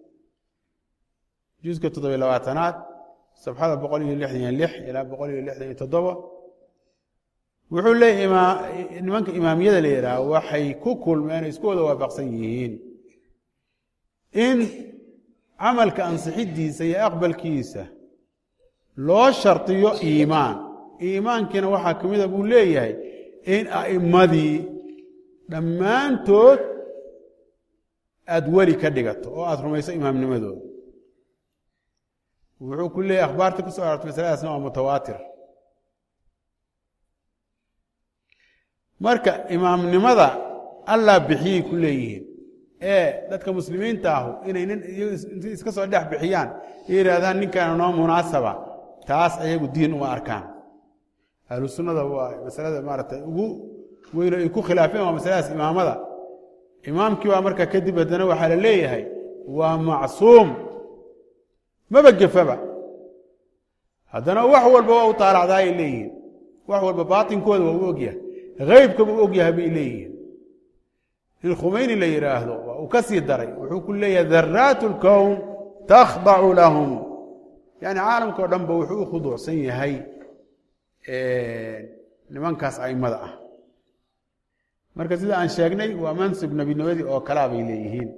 [SPEAKER 4] juska toddobiy labaatanaad safxada boqol iyo lixdan iyo lix ilaa boqol iyo lixdan iyo toddoba wuxuu leeyahy nimanka imaamiyada la yidhaahdo waxay ku kulmeen o isku wada waafaqsan yihiin in camalka ansixidiisa iyo aqbalkiisa loo shardiyo iimaan iimaankiina waxaa ka mida buu leeyahay in a'immadii dhammaantood aada weli ka dhigato oo aada rumayso imaamnimadooda wuxuu ku leeyahy akhbaarta ku soo arortay masaladaasna waa mutawaatir marka imaamnimada allah bixiyey ku leeyihiin ee dadka muslimiinta ahu inay nin inti iska soo dhex bixiyaan iyo yidhaahdaan ninkaana noo munaasaba taas ayagu diin uma arkaan ahlu sunnada waa masalada maaragtay ugu weyno ay ku khilaafeen waa masaladaas imaamada imaamkii baa marka kadib haddana waxaa la leeyahay waa macsuum maba gefaba haddana wax walba waa u taalacdaayay leeyihiin wax walba baatinkooda waa u ogyahay haybkaba u ogyahay bay leeyihiin in khumeyni la yidhaahdo waa uu ka sii daray wuxuu ku leeyahay daraat اlkown takhdacu lahum yani caalamka o dhan ba wuxuu u khuduucsan yahay nimankaas aimada ah marka sida aan sheegnay waa mansib nebinimadii oo kalaa bay leeyihiin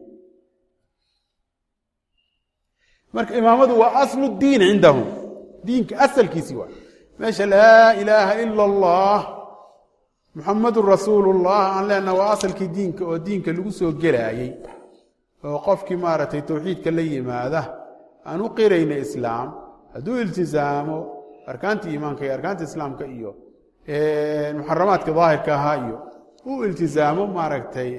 [SPEAKER 4] marka imaamadu waa aslu diin cindahum diinka asalkiisii waa meesha laa ilaaha ila اllah muxamadun rasuulu اllah aan leenaha waa asalkii diinka oo diinka lagu soo gelaayey oo qofkii maaragtay towxiidka la yimaada aan u qirayna islaam hadduu iltizaamo arkaantii iimaanka iyo arkaanta islaamka iyo muxaramaadka daahirka ahaa iyo uu iltizaamo maaragtay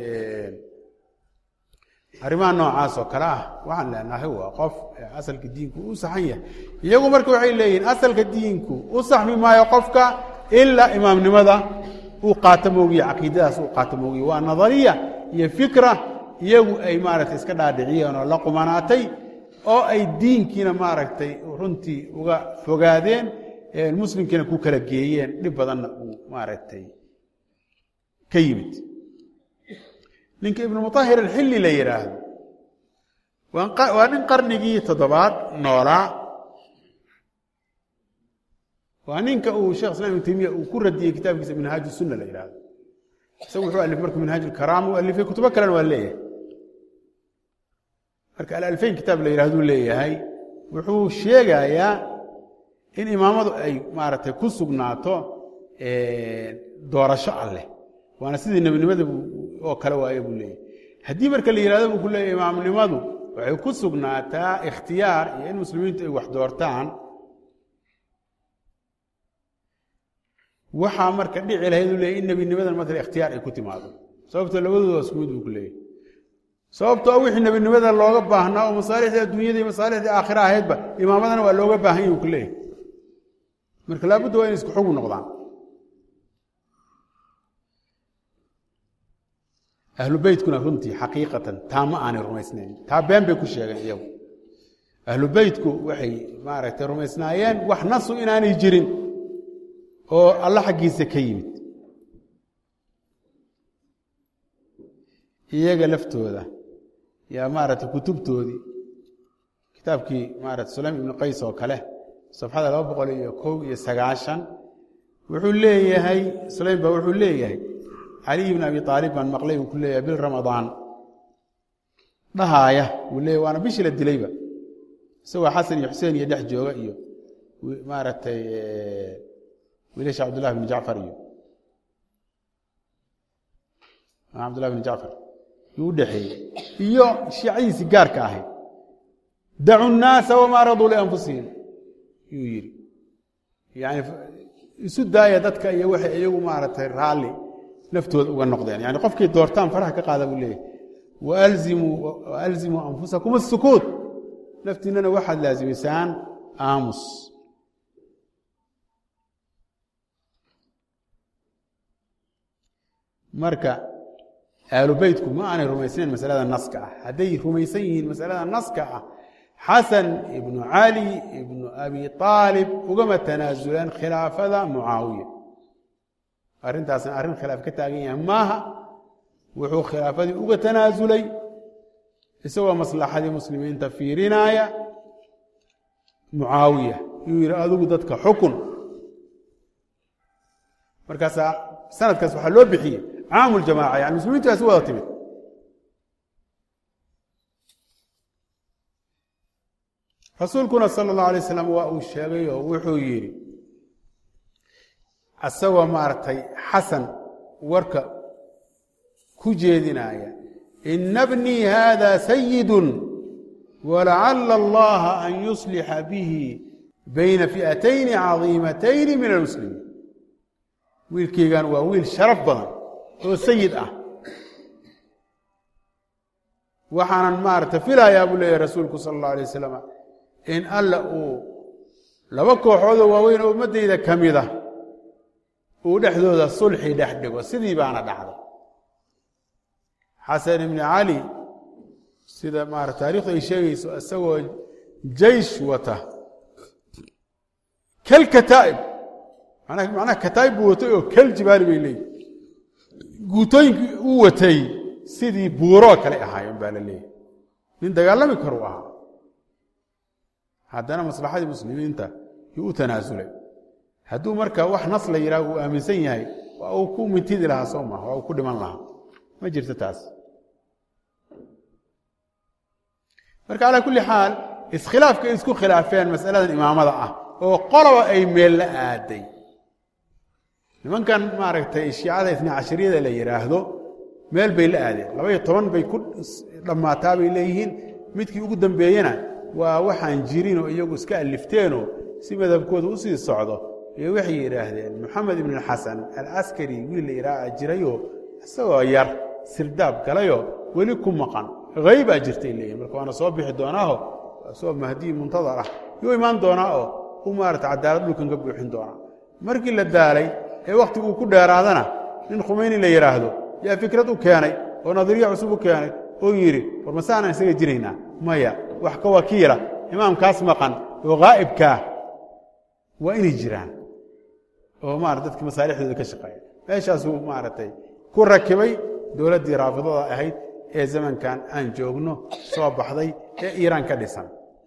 [SPEAKER 4] arrimaha noocaas oo kale ah waxaan leenahay waa qof asalka diinku u saxan yahay iyagu marka waxay leeyihiin asalka diinku u saxmi maayo qofka ilaa imaamnimada uu qaato moogiye caqiidadaas uu qaato moogiye waa nadariya iyo fikra iyagu ay maaragtay iska dhaadhiciyeen oo la qumanaatay oo ay diinkiina maaragtay runtii uga fogaadeen muslimkiina ku kala geeyeen dhib badanna uu maaragtay ka yimid ninka ibnu muطahir alxilli la yidhaahdo waa nin qarnigii toddobaad noolaa waa ninka uu shekh islam ibn taymiya uu ku radiyey kitaabkiisa minhaaj sunna la yidhahdo isagu wuxuu alifay marka minhaaj ulkaraam u alifay kutubo kalena waa leeyahay marka alalfayn kitaab la yidhahduu leeyahay wuxuu sheegayaa in imaamadu ay maaragtay ku sugnaato doorasho alleh waana sidii nebinimada oo kale waaye buu leeyahay haddii marka la yidhahdo buu ku leeyahy imaamnimadu waxay ku sugnaataa ikhtiyaar iyo in muslimiintu ay wax doortaan waxaa marka dhici lahayd u leeyay in nebinimadan matala ikhtiyaar ay ku timaado sababtoo labadooda waa isku mid buu ku leeyahy sababtoo wixii nebinimada looga baahnaa oo masaalixdii adduunyada iyo masaalixdii aakhira ahaydba imaamadana waa looga baahan yahi u ku leeyahy marka laabudda waa inay isku xugu noqdaan ahlu beytkuna runtii xaqiiqatan taa ma aanay rumaysnayn taa been bay ku sheegeen iyagu ahlu beytku waxay maaragtay rumaysnaayeen wax nasu inaanay jirin oo alla xaggiisa ka yimid iyaga laftooda yaa maaragtay kutubtoodii kitaabkii maarata sulaym ibnu qays oo kale safxada laba boqol iyo kow iyo sagaashan wuxuu leeyahay sulaym baa wuxuu leeyahay caliy bn abi aalib baan maqlay uu ku leeyahay bil ramadaan dhahaaya wuu leeya waana bishii la dilayba isagoo xasan iyo xuseen iyo dhex jooga iyo maaragtay wiilasha cabdullahi bn jacfar iyo cabdullahi bn jacfar yuu u dhexeeyey iyo shiicadiisii gaarka ahayd dacu nnaasa wamaa raduu lianfusihim yuu yidhi yani isu daaya dadka iyo waxay iyagu maaragtay raalli naftooda uga noqdeen yani qofkay doortaan faraha ka qaada buu leeyahy waalzimuu anfusakum asukuut naftiinana waxaad laasimisaan aamus marka aalu beytku ma aanay rumaysnayn masalada naska ah hadday rumaysan yihiin masalada naska ah xasan ibnu cali ibnu abi aalib ugama tanaasuleen khilaafada mucaawiya arrintaasna arrin khilaaf ka taagan yahay maaha wuxuu khilaafadii uga tanaasulay isagoo maslaxadii muslimiinta fiirinaaya mucaawiya yuu yidhi adigu dadka xukun markaasaa sanadkaas waxaa loo bixiyey caamu ljamaaca yani muslimiintu waa isu wada timid rasuulkuna sala allahu alay slam waa uu sheegay oo wuxuu yidhi isagoo maaragtay xasan warka ku jeedinaya ina bnii hada sayidun walacala allaha an yuslixa bihi bayna fi'atayni cadiimatayni min almuslimiin wiilkeygan waa wiil sharaf badan oo sayid ah waxaanan maaragtay filayaa buu leeyahy rasuulku sala allahu alay wasalam in alla uu laba kooxoodoo waaweyn oo ummaddayda ka mida uu dhexdooda sulxi dhex dhigo sidii baana dhacday xasan ibni cali sida maara taarikhdu ay sheegayso isagoo jaysh wata kal kataa'ib macnaha kataa'ib buu watay oo kal jibaali bay leeyihi guutooyinkii uu watay sidii buuroo kale ahaayeen baa la leeyahy nin dagaalami karu ahaa haddana maslaxadii muslimiinta yuu u tanaasulay hadduu marka wax nas la yidhaah uu aaminsan yahay waa uu ku mintidi lahaa soo maha waa uu ku dhiman lahaa ma jirto taas marka calaa kulli xaal iskhilaafka ay isku khilaafeen masaladan imaamada ah oo qoloba ay meel la aaday nimankan maaragtay shiicada itna cashariyada la yidhaahdo meel bay la aadeen labaiyo toban bay ku dhammaataa bay leeyihiin midkii ugu dambeeyena waa waxaan jirin oo iyagu iska alifteenoo si madhabkooda u sii socdo iyo waxay yidhaahdeen moxamed ibn xasan alaskari wiil la yidhaaha jirayoo isagoo yar sirdaab galayoo weli ku maqan haybaa jirtay leeyihin marka waana soo bixi doonaaho isagoo mahdiyi muntadar ah yuu imaan doonaa oo u maarata cadaalad dhulkan ka buuxin doonaa markii la daalay ee wakhtiguu ku dheeraadana nin khumeyni la yidhaahdo yaa fikrad u keenay oo nadariya cusub u keenay oo yidhi war masaanaan isaga jiraynaa maya wax ka wakiila imaamkaas maqan oo haa'ibkaa waa inay jiraan oo maarata dadkii masaalixdooda ka shaqeeya meeshaasuu maaragtay ku rakibay dowladdii raafidada ahayd ee zamankan aan joogno soo baxday ee iiraan ka dhisan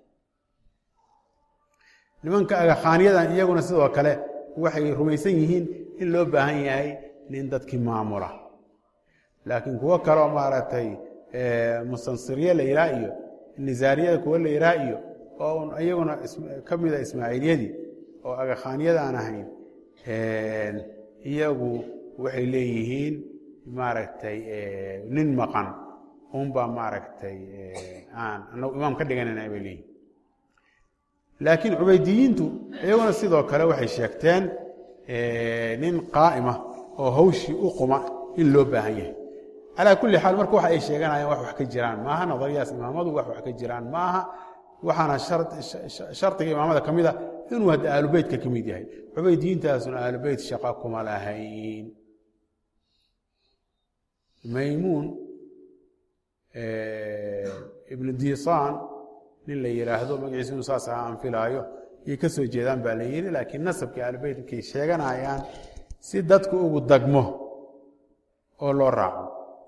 [SPEAKER 4] nimanka agakhaaniyadan iyaguna sidoo kale waxay rumaysan yihiin in loo baahan yahay nin dadkii maamula laakiin kuwo kaleo maaragtay mustansiriye la yidhaha iyo nisaariyada kuwo la yidhaha iyo oo iyaguna ka mida ismaaciiliyadii oo agakhaaniyada aan ahayn iyagu waxay leeyihiin maaragtay nin maqan unbaa maaragtay aan anagu imaam ka dhiganayna bay leeyihin laakiin cubaydiyiintu iyaguna sidoo kale waxay sheegteen nin qaa'ima oo hawshii u quma in loo baahan yahay calaa kulli xaal marka waxa ay sheeganayaan wax wax ka jiraan maaha nadariyaas imaamadu wax wax ka jiraan maaha waxaana shardiga imaamada ka mid a inuu hadda aalubeytka ka mid yahay cubaydiyiintaasuna aalubeyt shaqa kuma lahayn maymuun ibnu disaan nin la yidhaahdo magaciisu inu saas ahaa aan filaayo yay ka soo jeedaan baa la yidhi laakiin nasabka aalubeyt markay sheeganayaan si dadku ugu dagmo oo loo raaco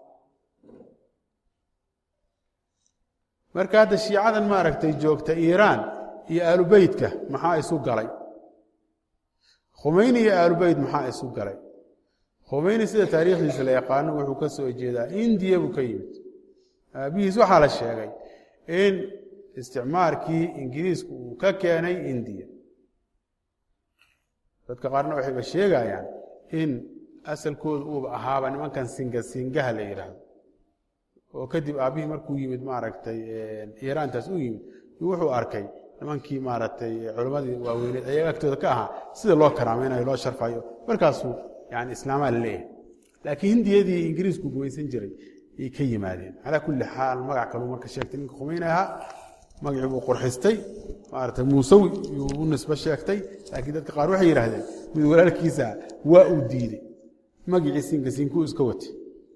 [SPEAKER 4] marka hadda shiicadan maaragtay joogta iiraan iyo aalubeytka maxaa isu galay khumeyni iyo aalubeyt maxaa isu galay khumeyni sida taariikhdiisa la yaqaano wuxuu ka soo jeedaa indiya buu ka yimid aabihiis waxaa la sheegay in isticmaarkii ingiriisku uu ka keenay indiya dadka qaarna waxayba sheegayaan in asalkooda uuba ahaaba nimankan singa singaha la yidhaahdo oo kadib aabbihii markuu yimid maaragtay iiraantaas u yimid wuxuu arkay nimankii maaragtay culammadii waaweyneed ayaga agtooda ka ahaa sida loo karaamaynayo loo sharfayo markaasuu yani islaamaa la leeyahay laakiin hindiyadii ingiriisku gumaysan jiray ay ka yimaadeen calaa kulli xaal magac kaluu marka sheegtay ninka khumeyni ahaa magacii buu qurxistay maaragtay muusawi yuu u nisbo sheegtay laakiin dadka qaar waxay yidhaahdeen mid walaalkiisa waa uu diidey magicii siinka siinkuu iska watay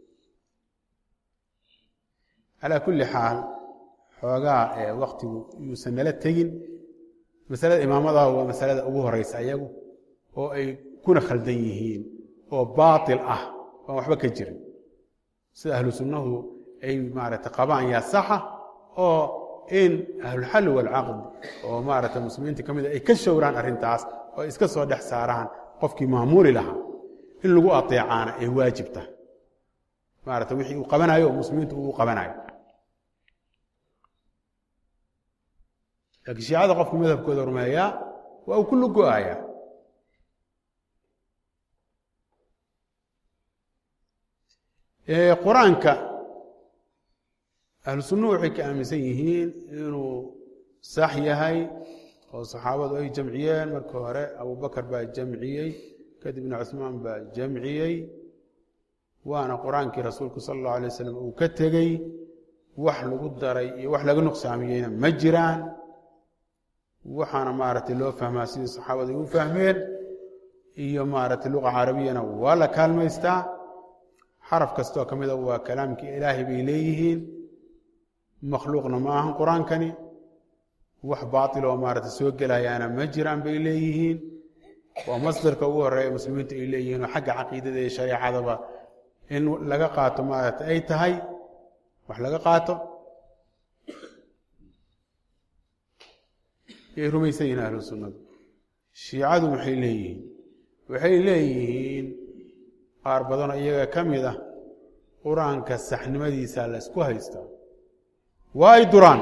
[SPEAKER 4] calaa kulli xaal xoogaa ee waktigu yuusan nala tegin masalada imaamada waa masalada ugu horeysa ayagu oo ay kuna khaldan yihiin oo baatil ah oan waxba ka jirin sida ahlu sunnahu ay maaragtay qabaan yaa saxa oo in ahlulxalli waalcaqd oo maaragtay muslimiinta ka mida ay ka showraan arrintaas oo ay iska soo dhex saaraan qofkii maamuuli lahaa in lagu ateecaana ay waajib tahay maarata wixii uu qabanayo oo muslimiintu uu qabanayo laakiin shiicada qofku madhabkooda rumeeyaa waa uu ku lugo-ayaa qur-aanka ahlu sunnuhu waxay ka aaminsan yihiin inuu sax yahay oo saxaabadu ay jamciyeen marka hore abubakar baa jamciyey kadibna cusmaan baa jamciyey waana qur-aankii rasuulku sala allahu alay wasalam uu ka tegey wax lagu daray iyo wax laga nuqsaamiyeyna ma jiraan waxaana maaragtay loo fahmaa sidii saxaabadu ay u fahmeen iyo maaragtay luqa carabiyana waa la kaalmaystaa xaraf kastoo ka mida waa kalaamkii ilaahay bay leeyihiin makhluuqna ma ahan qur-aankani wax baatil oo maaragtay soo gelayaana ma jiraan bay leeyihiin waa masdarka ugu horeeya muslimiintu ay leeyihiin oo xagga caqiidada iyo shareecadaba in laga qaato maaragtay ay tahay wax laga qaato yay rumaysan yihiin ahlu sunnadu shiicadu maxay leeyihiin waxay leeyihiin qaar badanoo iyaga ka mid ah qur-aanka saxnimadiisa la ysku haystaa waa ay duraan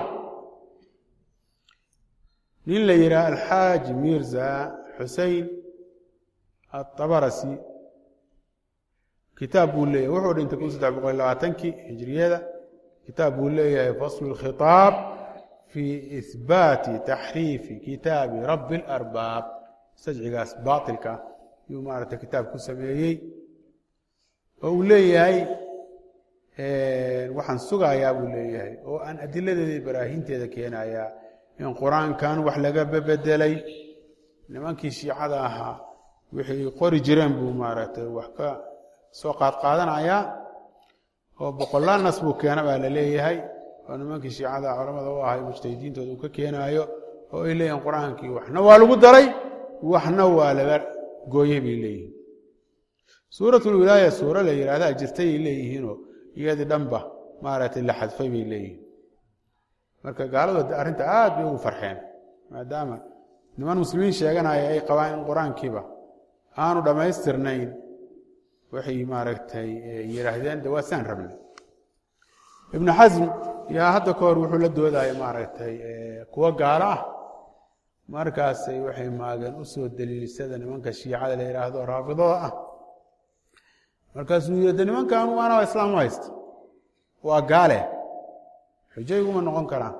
[SPEAKER 4] nin la yidhaha alxaaji mirza xusein aلطabarasi kitaab buu leeyahay wuxuu dhintay kun saddex boqol labaatankii hijriyada kitaab buu leeyahay faslu اlkhiطaab fi ihbaati taxriifi kitaabi rabi اlarbaab sajcigaas baatilka yuu maaragtay kitaab ku sameeyey oo uu leeyahay waxaan sugayaa buu leeyahay oo aan adiladeeda baraahinteeda keenayaa in qur-aankan wax laga bebedelay nimankii shiicada ahaa wixii qori jireen buu maaragtay wax ka soo qaadqaadanayaa oo boqolaal nas buu keena baa la leeyahay oo nimankii shiicada culamada u ahay mujtahidiintooda uu ka keenaayo oo ay leeyihin qur-aankii waxna waa lagu daray waxna waa laga gooyey bay leeyihin suuratulwilaaya suuro la yidhahdaa jirtayay leeyihiinoo iyadii dhanba maaragtay la xadfay bay leeyihiin marka gaaladu arrinta aad bay ugu farxeen maadaama niman muslimiin sheeganaya ay qabaan in qur-aankiiba aanu dhammaystirnayn waxay maaragtay yidhaahdeen de waa saan rabnay ibnu xasm yaa hadda ka hor wuxuu la doodaya maaragtay kuwo gaalo ah markaasay waxay maageen u soo daliilsada nimanka shiicada la yidhaahdo raafidada ah markaasuu yidhi de nimankan waana islaam u haysta waa gaale xujo iguma noqon karaan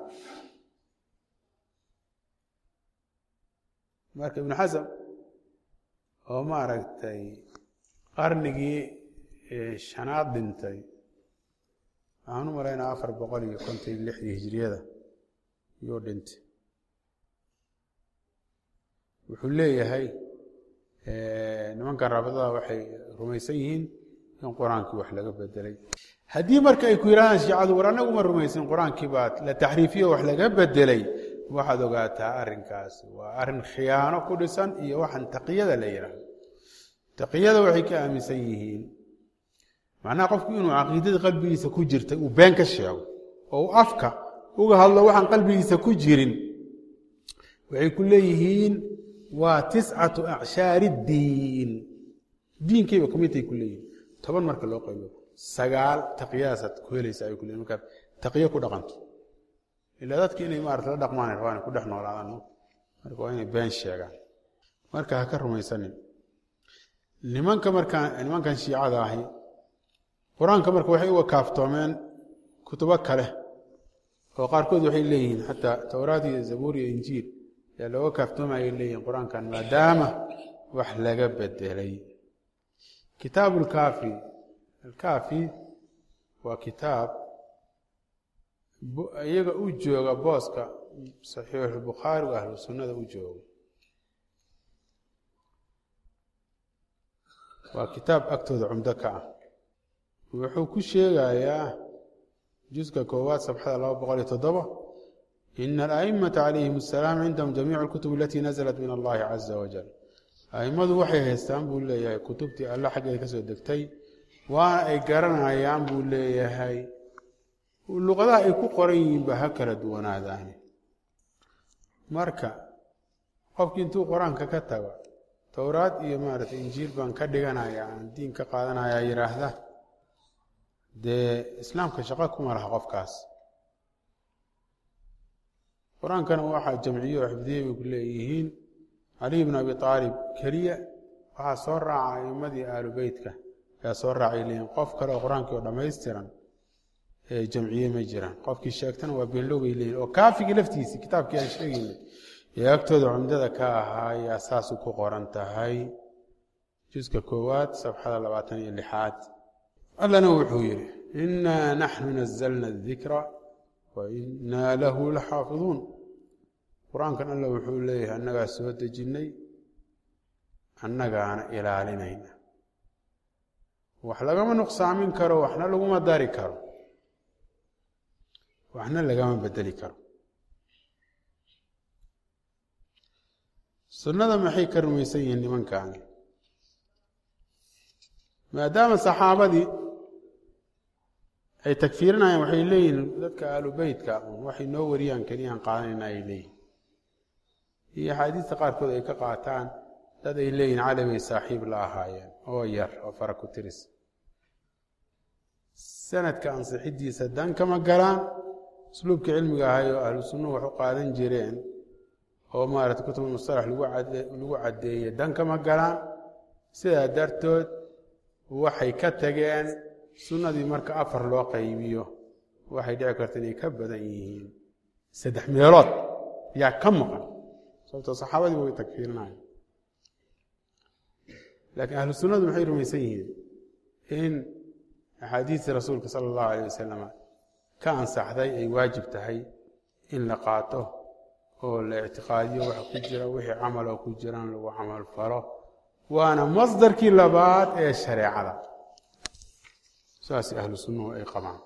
[SPEAKER 4] marka ibnu xasam oo maaragtay qarnigii shanaad dhintay waxaan u malaynaa afar boqol iyo konton iyo lixdii hijriyada yuu dhintay wuxuu leeyahay nimankan raafidada waxay rumaysan yihiin in qur-aankii wax laga bedelay haddii marka ay ku yidhahdaan shiicadu war annagu ma rumaysin qur-aankii baa la taxriifiyo wax laga bedelay waxaad ogaataa arrinkaasi waa arrin khiyaano ku dhisan iyo waxaan taqiyada la yidhaahdo taqiyada waxay ka aaminsan yihiin macnaha qofku inuu caqiidada qalbigiisa ku jirta uu been ka sheego oo uu afka uga hadlo waxaan qalbigiisa ku jirin waxay ku leeyihiin waa tiscatu acshaari diin diinkayba kumidtay ku leeyihin toban marka loo qaybo sagaal taqiyadaasaad ku helaysa ay ku leeyihin markaad taqiyo ku dhaqanto ilaa dadki inay maarata la dhaqmaan rabaan inay ku dhex noolaadaan marka waa inay been sheegaan marka ha ka rumaysanin nimanka markaa nimankan shiicada ahi qur-aanka marka waxay uga kaaftoomeen kutubo kale oo qaarkood waxay leeyihiin xataa towraad iyo zabuur iyo injiil yaa looga kaaftoomaya leeyihin qur-aankan maadaama wax laga bedelay kitaabu lkaafi alkaafi waa kitaab iyaga u jooga booska saxiixulbukhaari ahlu sunnada u jooga waa kitaab agtooda cumdo ka ah wuxuu ku sheegayaa juska koowaad sabxada laba boqol iyo toddoba ina ala'immata calayhim asalaam cindahum jamiicu alkutub alatii nazalat min allahi caza wajal a'immadu waxay haystaan buu leeyahay kutubtii alla xaggeeda ka soo degtay waana ay garanayaan buu leeyahay luqadaha ay ku qoran yihiinba ha kala duwanaadaani marka qofkii intuu qur-aanka ka tago towraad iyo maaragtay injiil baan ka dhiganaya aan diin ka qaadanaya yidhaahda dee islaamka shaqo kuma laha qofkaas qur-aankana waxaa jamciyo oo xifdiyey bay ku leeyihiin caliy bn abi aalib keliya waxaa soo raaca a'imadii aalu beytka ayaa soo raacay leeyihin qof kale oo qur-aankii oo dhammaystiran ee jamciye ma jiraan qofkii sheegtana waa beenlow bay leeyihin oo kaafigii laftiisii kitaabkii aan sheegaynay ee agtooda cumdada ka ahaa ayaa saasu ku qoran tahay juska koowaad safxada labaatan iyo lixaad allana wuxuu yidhi inaa naxnu nazalna adikra wa inaa lahu la xaafiduun qur-aankan alla wuxuu leeyahay annagaa soo dejinnay annagaana ilaalinayna wax lagama nuqsaamin karo waxna laguma dari karo waxna lagama bedeli karo sunnada maxay ka rumaysan yihiin nimankaani maadaama saxaabadii ay tagfiirinayaan waxay leeyihiin dadka aalu beytka waxay noo wariyaan keliyaan qaadanayna ay leeyihin iyo axaadiista qaarkood ay ka qaataan dad ay leeyihin cali bay saaxiib la ahaayeen oo yar oo fara ku tiris sanadka ansixidiisa dan kama galaan usluubka cilmiga ahay oo ahlu sunnuhu wax u qaadan jireen oo maarata kutub mustalax lagu caddeeyey dan kama galaan sidaa dartood waxay ka tageen sunnadii marka afar loo qaybiyo waxay dhici karta inay ka badan yihiin saddex meelood yaa ka maqan sababtoo saxaabadii way tagfiirinaya laakiin ahlu sunnadu maxay rumaysan yihiin in axaadiistii rasuulka sala allahu alayh wasalam ka ansaxday ay waajib tahay in la qaato oo la ictiqaadiyo waxa ku jira wixii camaloo ku jiraan lagu camal falo waana masdarkii labaad ee shareecada saas ahlu sunnuhu ay qabaan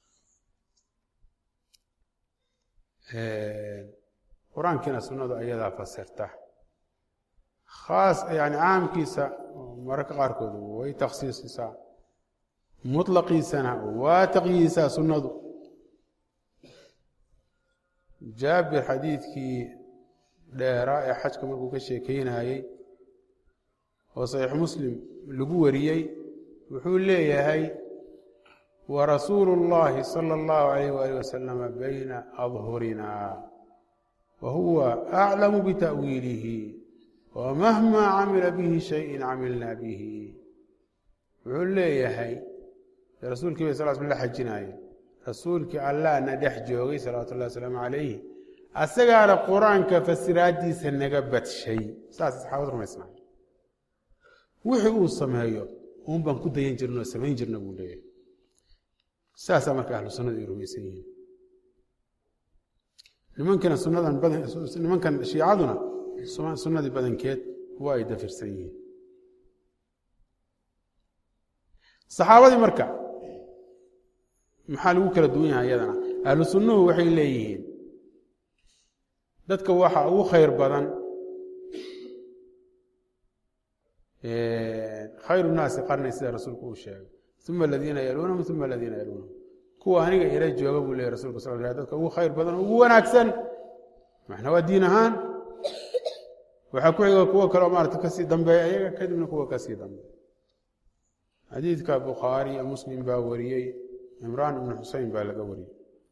[SPEAKER 4] qur-aankiina sunnadu ayadaa fasirta khaas yani caamkiisa mararka qaarkood way takhsiisisaa mutlaqiisana waa taqyiisaa sunnadu jaabir xadiidkii dheeraa ee xajka markuu ka sheekeynayey oo saxiix muslim lagu wariyey wuxuu leeyahay warasuulu اllahi salى اllahu alayh wali wasalama bayna adhurina wa huwa aclamu bita'wiilihi wamahma camila bihi shayin camilna bihi wuxuu leeyahay rasuulkii bay sal sl la xajinaayeen rasuulkii allahna dhex joogay salawatu llahi wasalaamu calayh asagaana qur-aanka fasiraadiisa naga badshay saas saxaabad rumaysnay wixii uu sameeyo uun baan ku dayan jirna oo samayn jirna buu leeyahay saasaa marka ahlu sunnadu ay rumaysan yihiin nimankana sunnadan badan nimankan shiicaduna sunnadii badankeed waa ay dafirsan yihiin saxaabadii marka maxaa lagu kala duwan yahay iyadana ahlu sunnuhu waxay leeyihiin dadka waxa ugu khayr badan khayru naasi qarni sida rasuulku uu sheegay uma aladiina yaluunahum uma aladiina yaluunahum kuwa aniga ila jooga buu leeyay rasulka sal l dadka ugu khayr badan ugu wanaagsan maxna waa diin ahaan waxaa ku xiga kuwo kaleo maarata kasii dambeeya ayaga kadibna kuwa kasii dambeeya xadiidka bukhaari iyo muslim baa wariyey cimraan ibnu xusein baa laga wariyey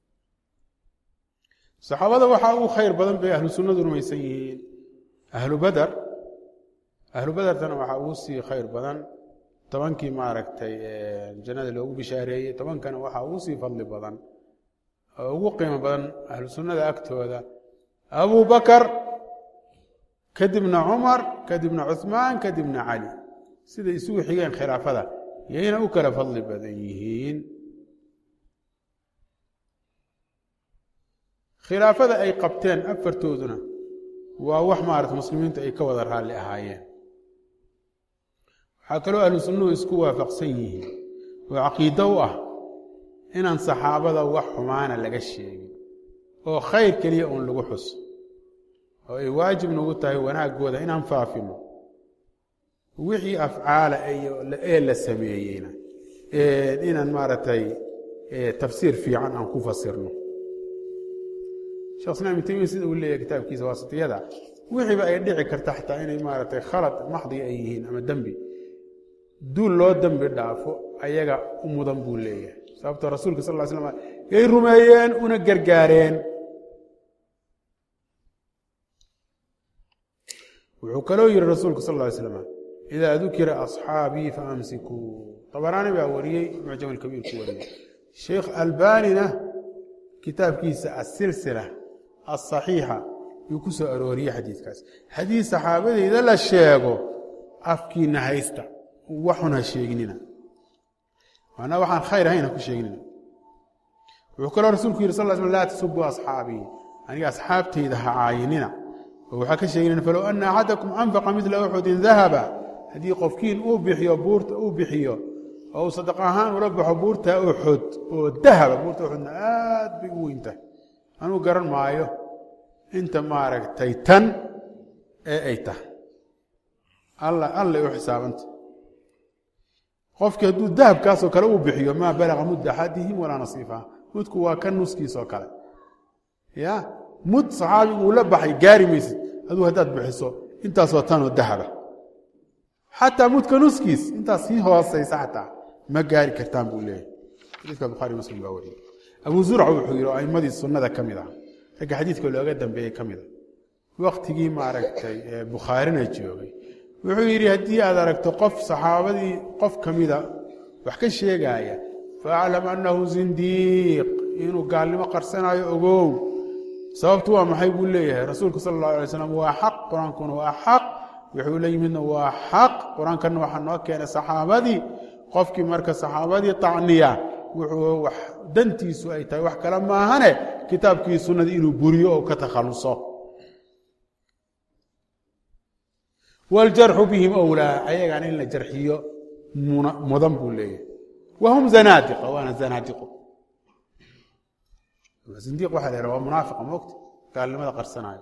[SPEAKER 4] saxaabada waxaa ugu khayr badan bay ahlu sunnadu rumaysan yihiin ahlu bader ahlu badertana waxaa ugu sii khayr badan tobankii maaragtay jannada loogu bishaareeyey tobankana waxaa ugu sii fadli badan oo ugu qiimo badan ahlu sunnada agtooda abu bakar kadibna cumar kadibna cuثmaan kadibna cali siday isugu xigeen khilaafada yayna u kala fadli badan yihiin khilaafada ay qabteen afartooduna waa wax maarata muslimiintu ay ka wada raalli ahaayeen waxaa kaloo ahlu sunnuhu isku waafaqsan yihiin oo caqiido u ah inaan saxaabada wax xumaana laga sheegin oo khayr keliya uun lagu xuso oo ay waajib nagu tahay wanaaggooda inaan faafino wixii afcaala ee la sameeyeyna inaan maaragtay tafsiir fiican aan ku fasirno shekh islam ibn taymiya sida uu leeyahay kitaabkiisa waasitiyada wixiiba ay dhici karta xataa inay maaragtay khalad maxdiga ay yihiin ama dembi duul loo dembi dhaafo ayaga u mudan buu leeyahay sababtoo rasuulka sal ll ly slam yay rumeeyeen una gargaareen wuxuu kaloo yihi rasuulku sal ly slam idaa dukira asxaabii faamsikuu abaraani baa wariyey mucjam alkabiir ku wariyey sheikh albanina kitaabkiisa asilsila asaxiixa yuu ku soo arooriyey xadiidkaas haddii saxaabadeyda la sheego afkiina haysta waxun ha sheeginina maanaa waxaan khayr ahayn ha ku sheeginina wuxuu kaloo rasuulku yihi sal sl laa tasubuu asxaabii aniga asxaabtayda ha caayinina oo waxaa ka sheeginina falow ana axadakum anfaqa midla uxudin dahaba haddii qofkiin uu bixiyo buurta uu bixiyo oo uu sadaq ahaan ula baxo buurta uxud oo dahaba buurta uxudna aad bay u weyntahay anuu garan maayo inta maaragtay tan ee ay tahay allay u xisaabanta qofkii hadduu dahabkaasoo kale uu bixiyo maa balaga mudda axadihim walaa nasiifaha mudku waa ka nuskiisoo kale ya mud saxaabigu uu la baxay gaari maysid aduu haddaad bixiso intaasoo tanoo dahaba xataa mudka nuskiis intaas sii hoosaysa xataa ma gaari kartaan buu leeyahy xadiiska bukhaari muslim baa wariyey abu zurca wuxuu yidhi oo aimadii sunnada ka mid ah ragga xadiidka looga dambeeyey ka mid a waktigii maaragtay bukhaarina joogay wuxuu yidhi haddii aad aragto qof saxaabadii qof ka mida wax ka sheegaaya faaclam annahu zindiiq inuu gaalnimo qarsanayo ogow sababtu waa maxay buu leeyahay rasuulku sala allahu alay slam waa xaq qur-aankuna waa xaq wuxuu la yimidna waa xaq qur-aankana waxaa noo keenay saxaabadii qofkii marka saxaabadii tacniya wuxuu wax dantiisu ay tahay wax kale maahane kitaabkii sunnadii inuu buriyo oo ka takhaluso wاljarxu bihim wlaa ayagana in la jarxiyo mudan buu leeyahay wahum zanaadiqa waana zanaadiqo zindiq waxa la yhaha waa munaafiqa moogta gaalnimada qarsanayo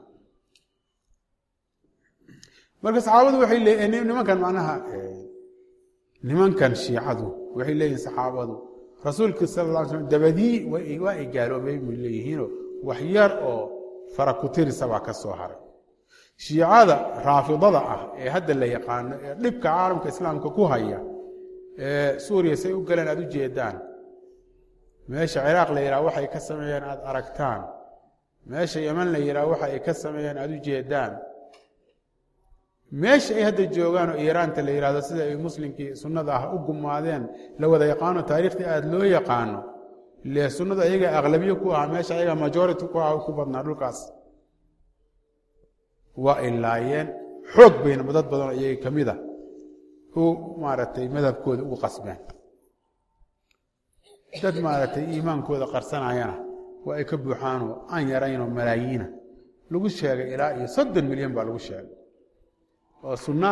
[SPEAKER 4] marka saxaabadu waxay leeyihin nimankan macnaha nimankan shiicadu waxay leeyihin saxaabadu rasuulka sal lla ly slam dabadii waa ay gaaloobay bay leeyihiinoo wax yar oo fara ku tirisa baa ka soo haray shiicada raafidada ah ee hadda la yaqaano ee dhibka caalamka islaamka ku haya ee suuriya say u galeen aad u jeedaan meesha ciraaq la yidhaha waxay ka sameeyeen aad aragtaan meesha yeman la yidhaha waxa ay ka sameeyeen aad u jeedaan meesha ay hadda joogaan oo iiraanta la yidhahdo sida ay muslimkii sunnada ah u gumaadeen la wada yaqaano taariikhtii aada loo yaqaano ile sunnadu ayaga aqlabiye ku ahaa meesha ayaga majority ku ah ku badnaa dhulkaas waa ay laayeen xoog bayna dad badanoo iyaga ka mid a u maaragtay madhabkooda ugu qasbeen dad maaragtay iimaankooda qarsanayana waa ay ka buuxaanoo aan yaraynoo malaayiina lagu sheegay ilaa iyo soddon milyan baa lagu sheegay oo sunna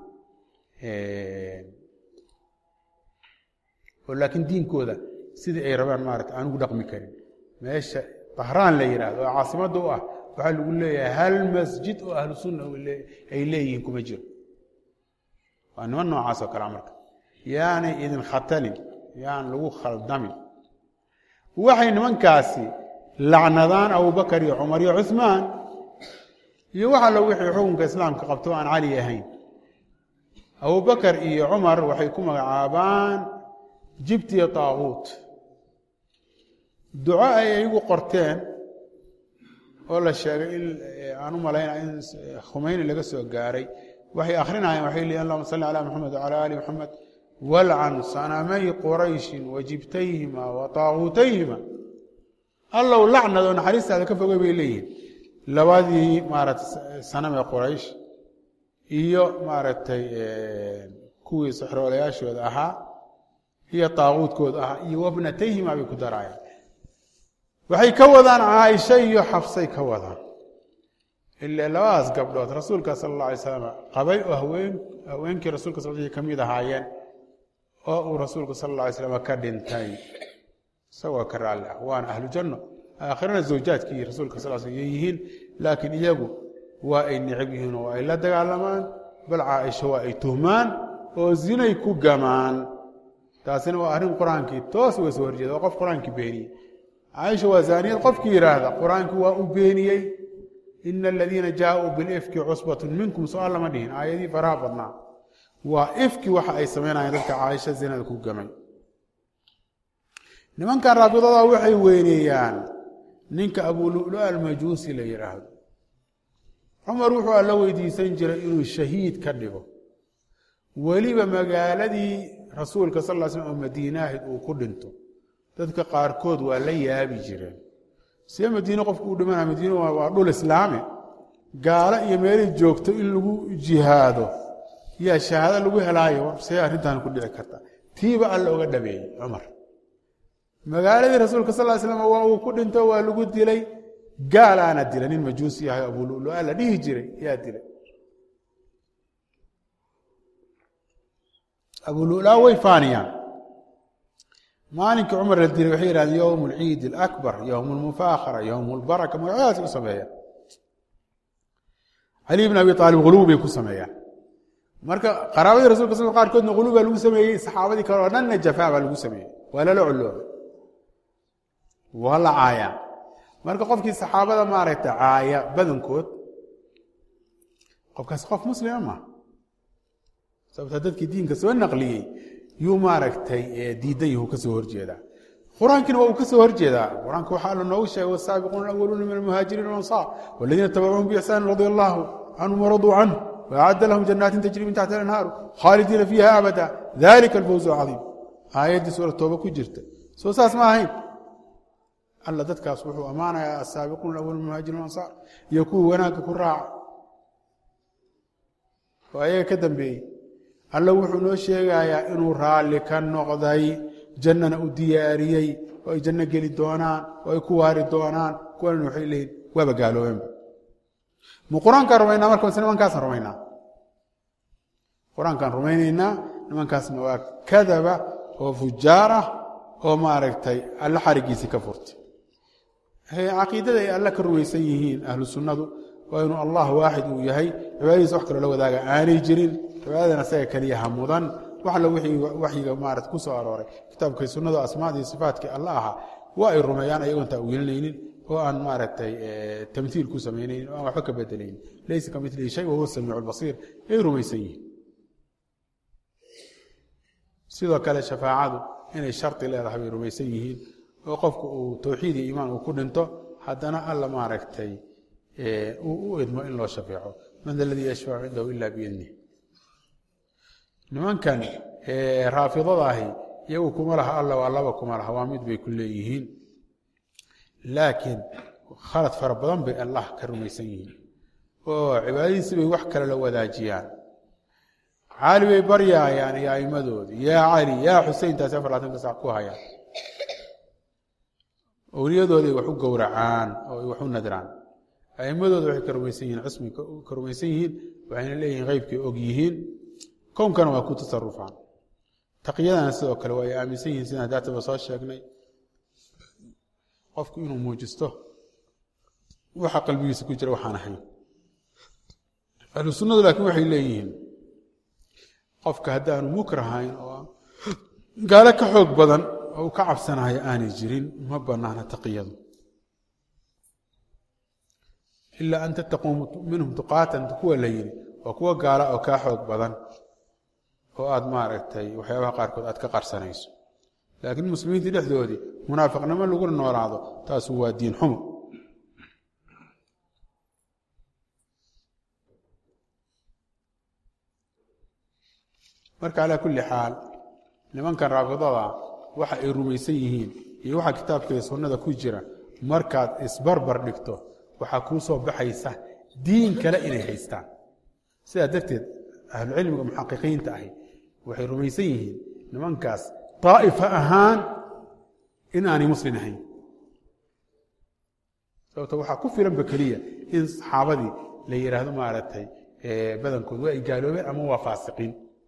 [SPEAKER 4] oo laakiin diinkooda sidii ay rabaan maarata aan ugu dhaqmi karin meesha bahraan la yidhahdo oo caasimadda u ah waxaa lagu leeyahay hal masjid oo ahlu sunna ay leeyihiin kuma jiro waa niman noocaas oo kalea marka yaanay idin khatalin yaan lagu khaldamin waxay nimankaasi lacnadaan abubakar iyo cumar iyo cuثmaan iyo wax allo wixii xukunka islaamka qabto aan cali ahayn abubakar iyo cumar waxay ku magacaabaan jibtiya taaguut duco ay iyagu qorteen oo la sheegay in aan u malaynaya in khumeyni laga soo gaaray waxay akrinayaan waxay leeyiin allahuma salli calaa maxamed wacalaa aali maxamed walcan sanamay qurayshin wa jibtayhima wa taaguutayhima allow lacnad oo naxariistaada ka fogay bay leeyihiin labadii maaragtay sanamee quraysh iyo maaragtay kuwii saxroolayaashooda ahaa iyo taaguudkooda ahaa iyo wabnatayhima bay ku daraayaan waxay ka wadaan caaisha iyo xabsay ka wadaan ila labadaas gabdhood rasuulka sala alla alay slam qabay oo haween haweenkii rasuulka sal ka mid ahaayeen oo uu rasuulku sala alla alay slam ka dhintay isagoo ka raalli ah waana ahlu janno aakhirana zawjaadkii rasuulka sal sl yihiin laakiin iyagu waa ay necab yihiin oo ay la dagaalamaan bal caaisha waa ay tuhmaan oo zinay ku gamaan taasina waa arrin qur-aankii toos uga soo horjeeda waa qof qur-aankii beeniyey caaisha waa zaaniyad qofkii yidhaahda qur-aankii waa u beeniyey ina aladiina jaauu bilifki cusbatun minkum so-aal lama dhihin aayadii faraha badnaa waa ifki waxa ay samaynayeen dadka caaisha zinada ku gamay nimankan raabidada waxay weyneeyaan ninka abululu almajuusi la yidhaahdo cumar wuxuu alla weydiisan jiray inuu shahiid ka dhigo weliba magaaladii rasuulka sal l slm oo madiinaahid uu ku dhinto dadka qaarkood waa la yaabi jireen see madiine qofku uu dhimanaya madiine waa dhul islaame gaalo iyo meelay joogto in lagu jihaado yaa shahaado lagu helaayo see arrintan ku dhici karta tiiba alla oga dhabeeyey cumar magaaladii rasuulka sal l slam waa uu ku dhinto waa lagu dilay gaalaana dila nin majuusi yahay abululua la dhihi jiray yaa dilay abulula way faaniyaan maalinkii cumar la dilay waxay yihahdeen yowm alciid alakbar yowm almufaakhara yowm albaraka magacyadaas u sameeyaan cali bn abi aalib huluw bay ku sameeyaan marka qaraabadii rasulka sl qaarkoodna huluw baa lagu sameeyey saxaabadii kale oo dhanna jafaa baa lagu sameeyey waa lala coloobay waa la caayaan marka qofkii saxaabada maaragta caaya badankood qofkaas qof muslima maa sababta dadkii diinka soo naqliyey yuu maaragtay diidan yahu ka soo horjeedaa qur-aankiina waa uu ka soo horjeedaa qur-aanka waxaa alla noogu sheegay wasaabiquuna alawaluuna min almuhaajiriin walansaar waladiina tabacuuhum biixsaanin radia allahu canhum waraduu canhu waacadda lahum janaatin tajri min taxti alanhaaru khaalidiina fiiha abada dalika alfawzu alcadiim aayaddii suura tooba ku jirta soo saas ma ahayn alla dadkaas wuxuu ammaanayaa asaabiquuna alawaluuna min muhaajiriin walansaar iyo kuwii wanaagga ku raaca oo ayaga ka dambeeyey alla wuxuu noo sheegayaa inuu raalli ka noqday jannana u diyaariyey oo ay janno geli doonaan oo ay ku waari doonaan kuwana waxay leeyihin waaba gaaloobeenba ma qur-aankaan rumaynaa marka mise nimankaasaan rumaynaa qur-aankaan rumaynaynaa nimankaasna waa kadaba oo fujaar ah oo maaragtay alla xarigiisii ka furtay caqiidada ay alla ka rumaysan yihiin ahlu sunnadu waa inuu allah waaxid uu yahay cibaadadiisa wax kaloo la wadaaga aanay jirin cibaadadan asaga keliyaha mudan wax alla wixii waxyiga maarata ku soo arooray kitaabkay sunnadu asmaadii iyo sifaatkii alla ahaa waa ay rumeeyaan ayagoon taawiilinaynin oo aan maaragtay tamhiil ku samaynaynin oo aan waxba ka bedelaynin laysa ka milihi shay wahuwa samiicu lbasiir ay rumaysan yihiin sidoo kale shafaacadu inay shardi leedahay bay rumaysan yihiin oo qofku uu towxiid iyo iimaan uu ku dhinto haddana alla maaragtay uu u idmo in loo shafeeco man da ladii yashfacu cindahu ila biidnih nimankan raafidada ahi iyagu kuma laha alla waa laba kuma laha waa mid bay ku leeyihiin laakiin khalad fara badan bay allah ka rumaysan yihiin oo cibaadadiisi bay wax kale la wadaajiyaan cali bay baryaayaan iyo aimadoodi yaa cali yaa xusein taasi afar labaatanka sac ku hayaan owliyadooday wax u gowracaan oo ay wax u nadraan aimadooda waxay ka rumaysan yihiin cismi ka rumaysan yihiin waxayna leeyihiin qeybkay og yihiin kownkana waa ku tasarufaan taqyadana sidoo kale waa ay aaminsan yihiin sidaan daataba soo sheegnay qofku inuu muujisto waxa qalbigiisa ku jira waxaan ahayn ahlu sunnadu laakiin waxay leeyihiin qofka haddaanu mukrahayn oo gaalo ka xoog badan oo u ka cabsanayo aanay jirin ma banaana taqiyadu ilaa an tattaquu minhum tuqaatan kuwa la yidhi waa kuwa gaala oo kaa xoog badan oo aad maaragtay waxyaabaha qaarkood aad ka qarsanayso laakiin muslimiintii dhexdoodii munaafiqnimo laguna noolaado taasu waa diin xumo marka calaa kulli xaal nimankan raafidada waxa ay rumaysan yihiin iyo waxa kitaabka iyo sunnada ku jira markaad isbarbar dhigto waxaa kuu soo baxaysa diin kale inay haystaan sidaa darteed ahlucilmiga muxaqiqiinta ahi waxay rumaysan yihiin nimankaas daa'ifa ahaan in aanay muslin ahayn sababto waxaa ku filanba keliya in saxaabadii la yidhaahdo maaragtay badankood waa ay gaaloobeen ama waa faasiqiin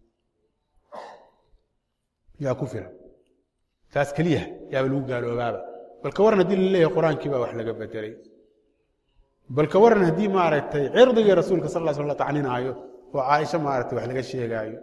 [SPEAKER 4] yaa ku filan taas keliya yaaba lagu gaaloobaaba bal ka waran haddii la leeyahay qur-aankii baa wax laga bedelay bal ka waran haddii maaragtay cirdigii rasuulka sal sl la tacninaayo oo caaisha maaragtay wax laga sheegaayo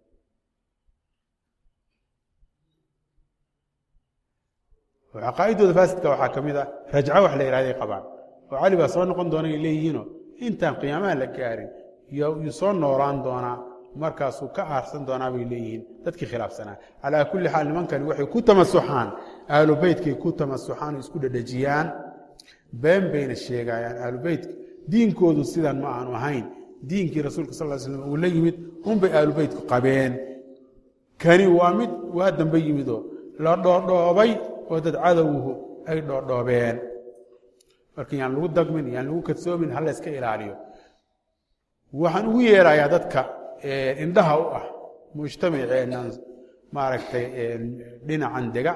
[SPEAKER 4] oo caqaa'idooda faasidka waxaa ka mid a rajco wax la yidhahday qabaan oo cali baa soo noqon doona ay leeyihiinoo intaan qiyaamaha la gaarin yuu soo noolaan doonaa markaasuu ka aarsan doonaa bay leeyihiin dadkii khilaafsanaa calaa kulli xaal nimankani waxay ku tamasuxaan ahlu beytkay ku tamasuxaan oo isku dhedhejiyaan been bayna sheegayaan ahlu beytka diinkoodu sidan ma aanu ahayn diinkii rasuulka sal ly slam uu la yimid unbay ahlu beytku qabeen kani waa mid waa dambe yimidoo la dhoodhoobay oo dad cadowhu ay dhoodhoobeen marka yaan lagu dagmin yaan lagu kadsoomin ha la yska ilaaliyo waxaan ugu yeerayaa dadka indhaha u ah mujtamaceennan maaragtay dhinacan dega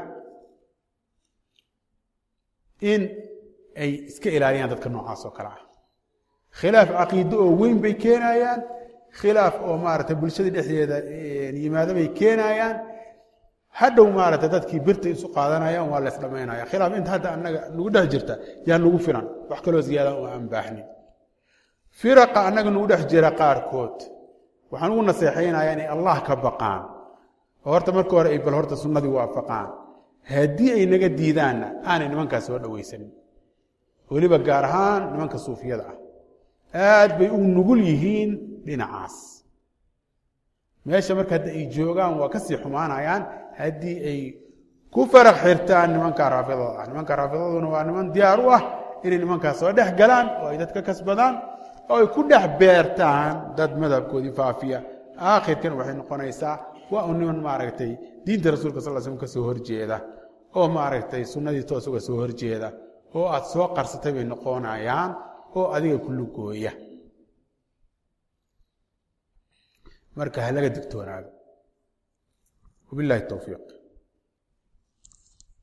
[SPEAKER 4] in ay iska ilaaliyaan dadka noocaas oo kale ah khilaaf caqiide oo weyn bay keenayaan khilaaf oo maaragtay bulshada dhexdeeda yimaado bay keenayaan hadhow maaragtay dadkii birta isu qaadanayaan waa la ysdhamaynaya khilaaf inta hadda annaga nagu dhex jirta yaan nagu filan wax kaloo ziyaada uma aan baahnin firaqa annaga nagu dhex jira qaarkood waxaan ugu naseexaynayaa inay allah ka baqaan oo horta marka hore ay bal horta sunnadii waafaqaan haddii ay naga diidaanna aanay nimankaas soo dhowaysanin weliba gaar ahaan nimanka suufiyada ah aad bay u nugul yihiin dhinacaas meesha marka hadda ay joogaan waa kasii xumaanayaan haddii ay ku farax xirtaan nimanka raafidada ah nimanka raafidaduna waa niman diyaar u ah inay nimankaas soo dhex galaan oo ay dadka kasbadaan oo ay ku dhex beertaan dad madhabkoodii faafiya aakhirkan waxay noqonaysaa waa un niman maaragtay diinta rasuulka sal slm ka soo horjeeda oo maaragtay sunnadii toos uga soo horjeeda oo aad soo qarsatay bay noqonayaan oo adiga kulugooya marka ha laga digtoonaado wabilahi towfiiq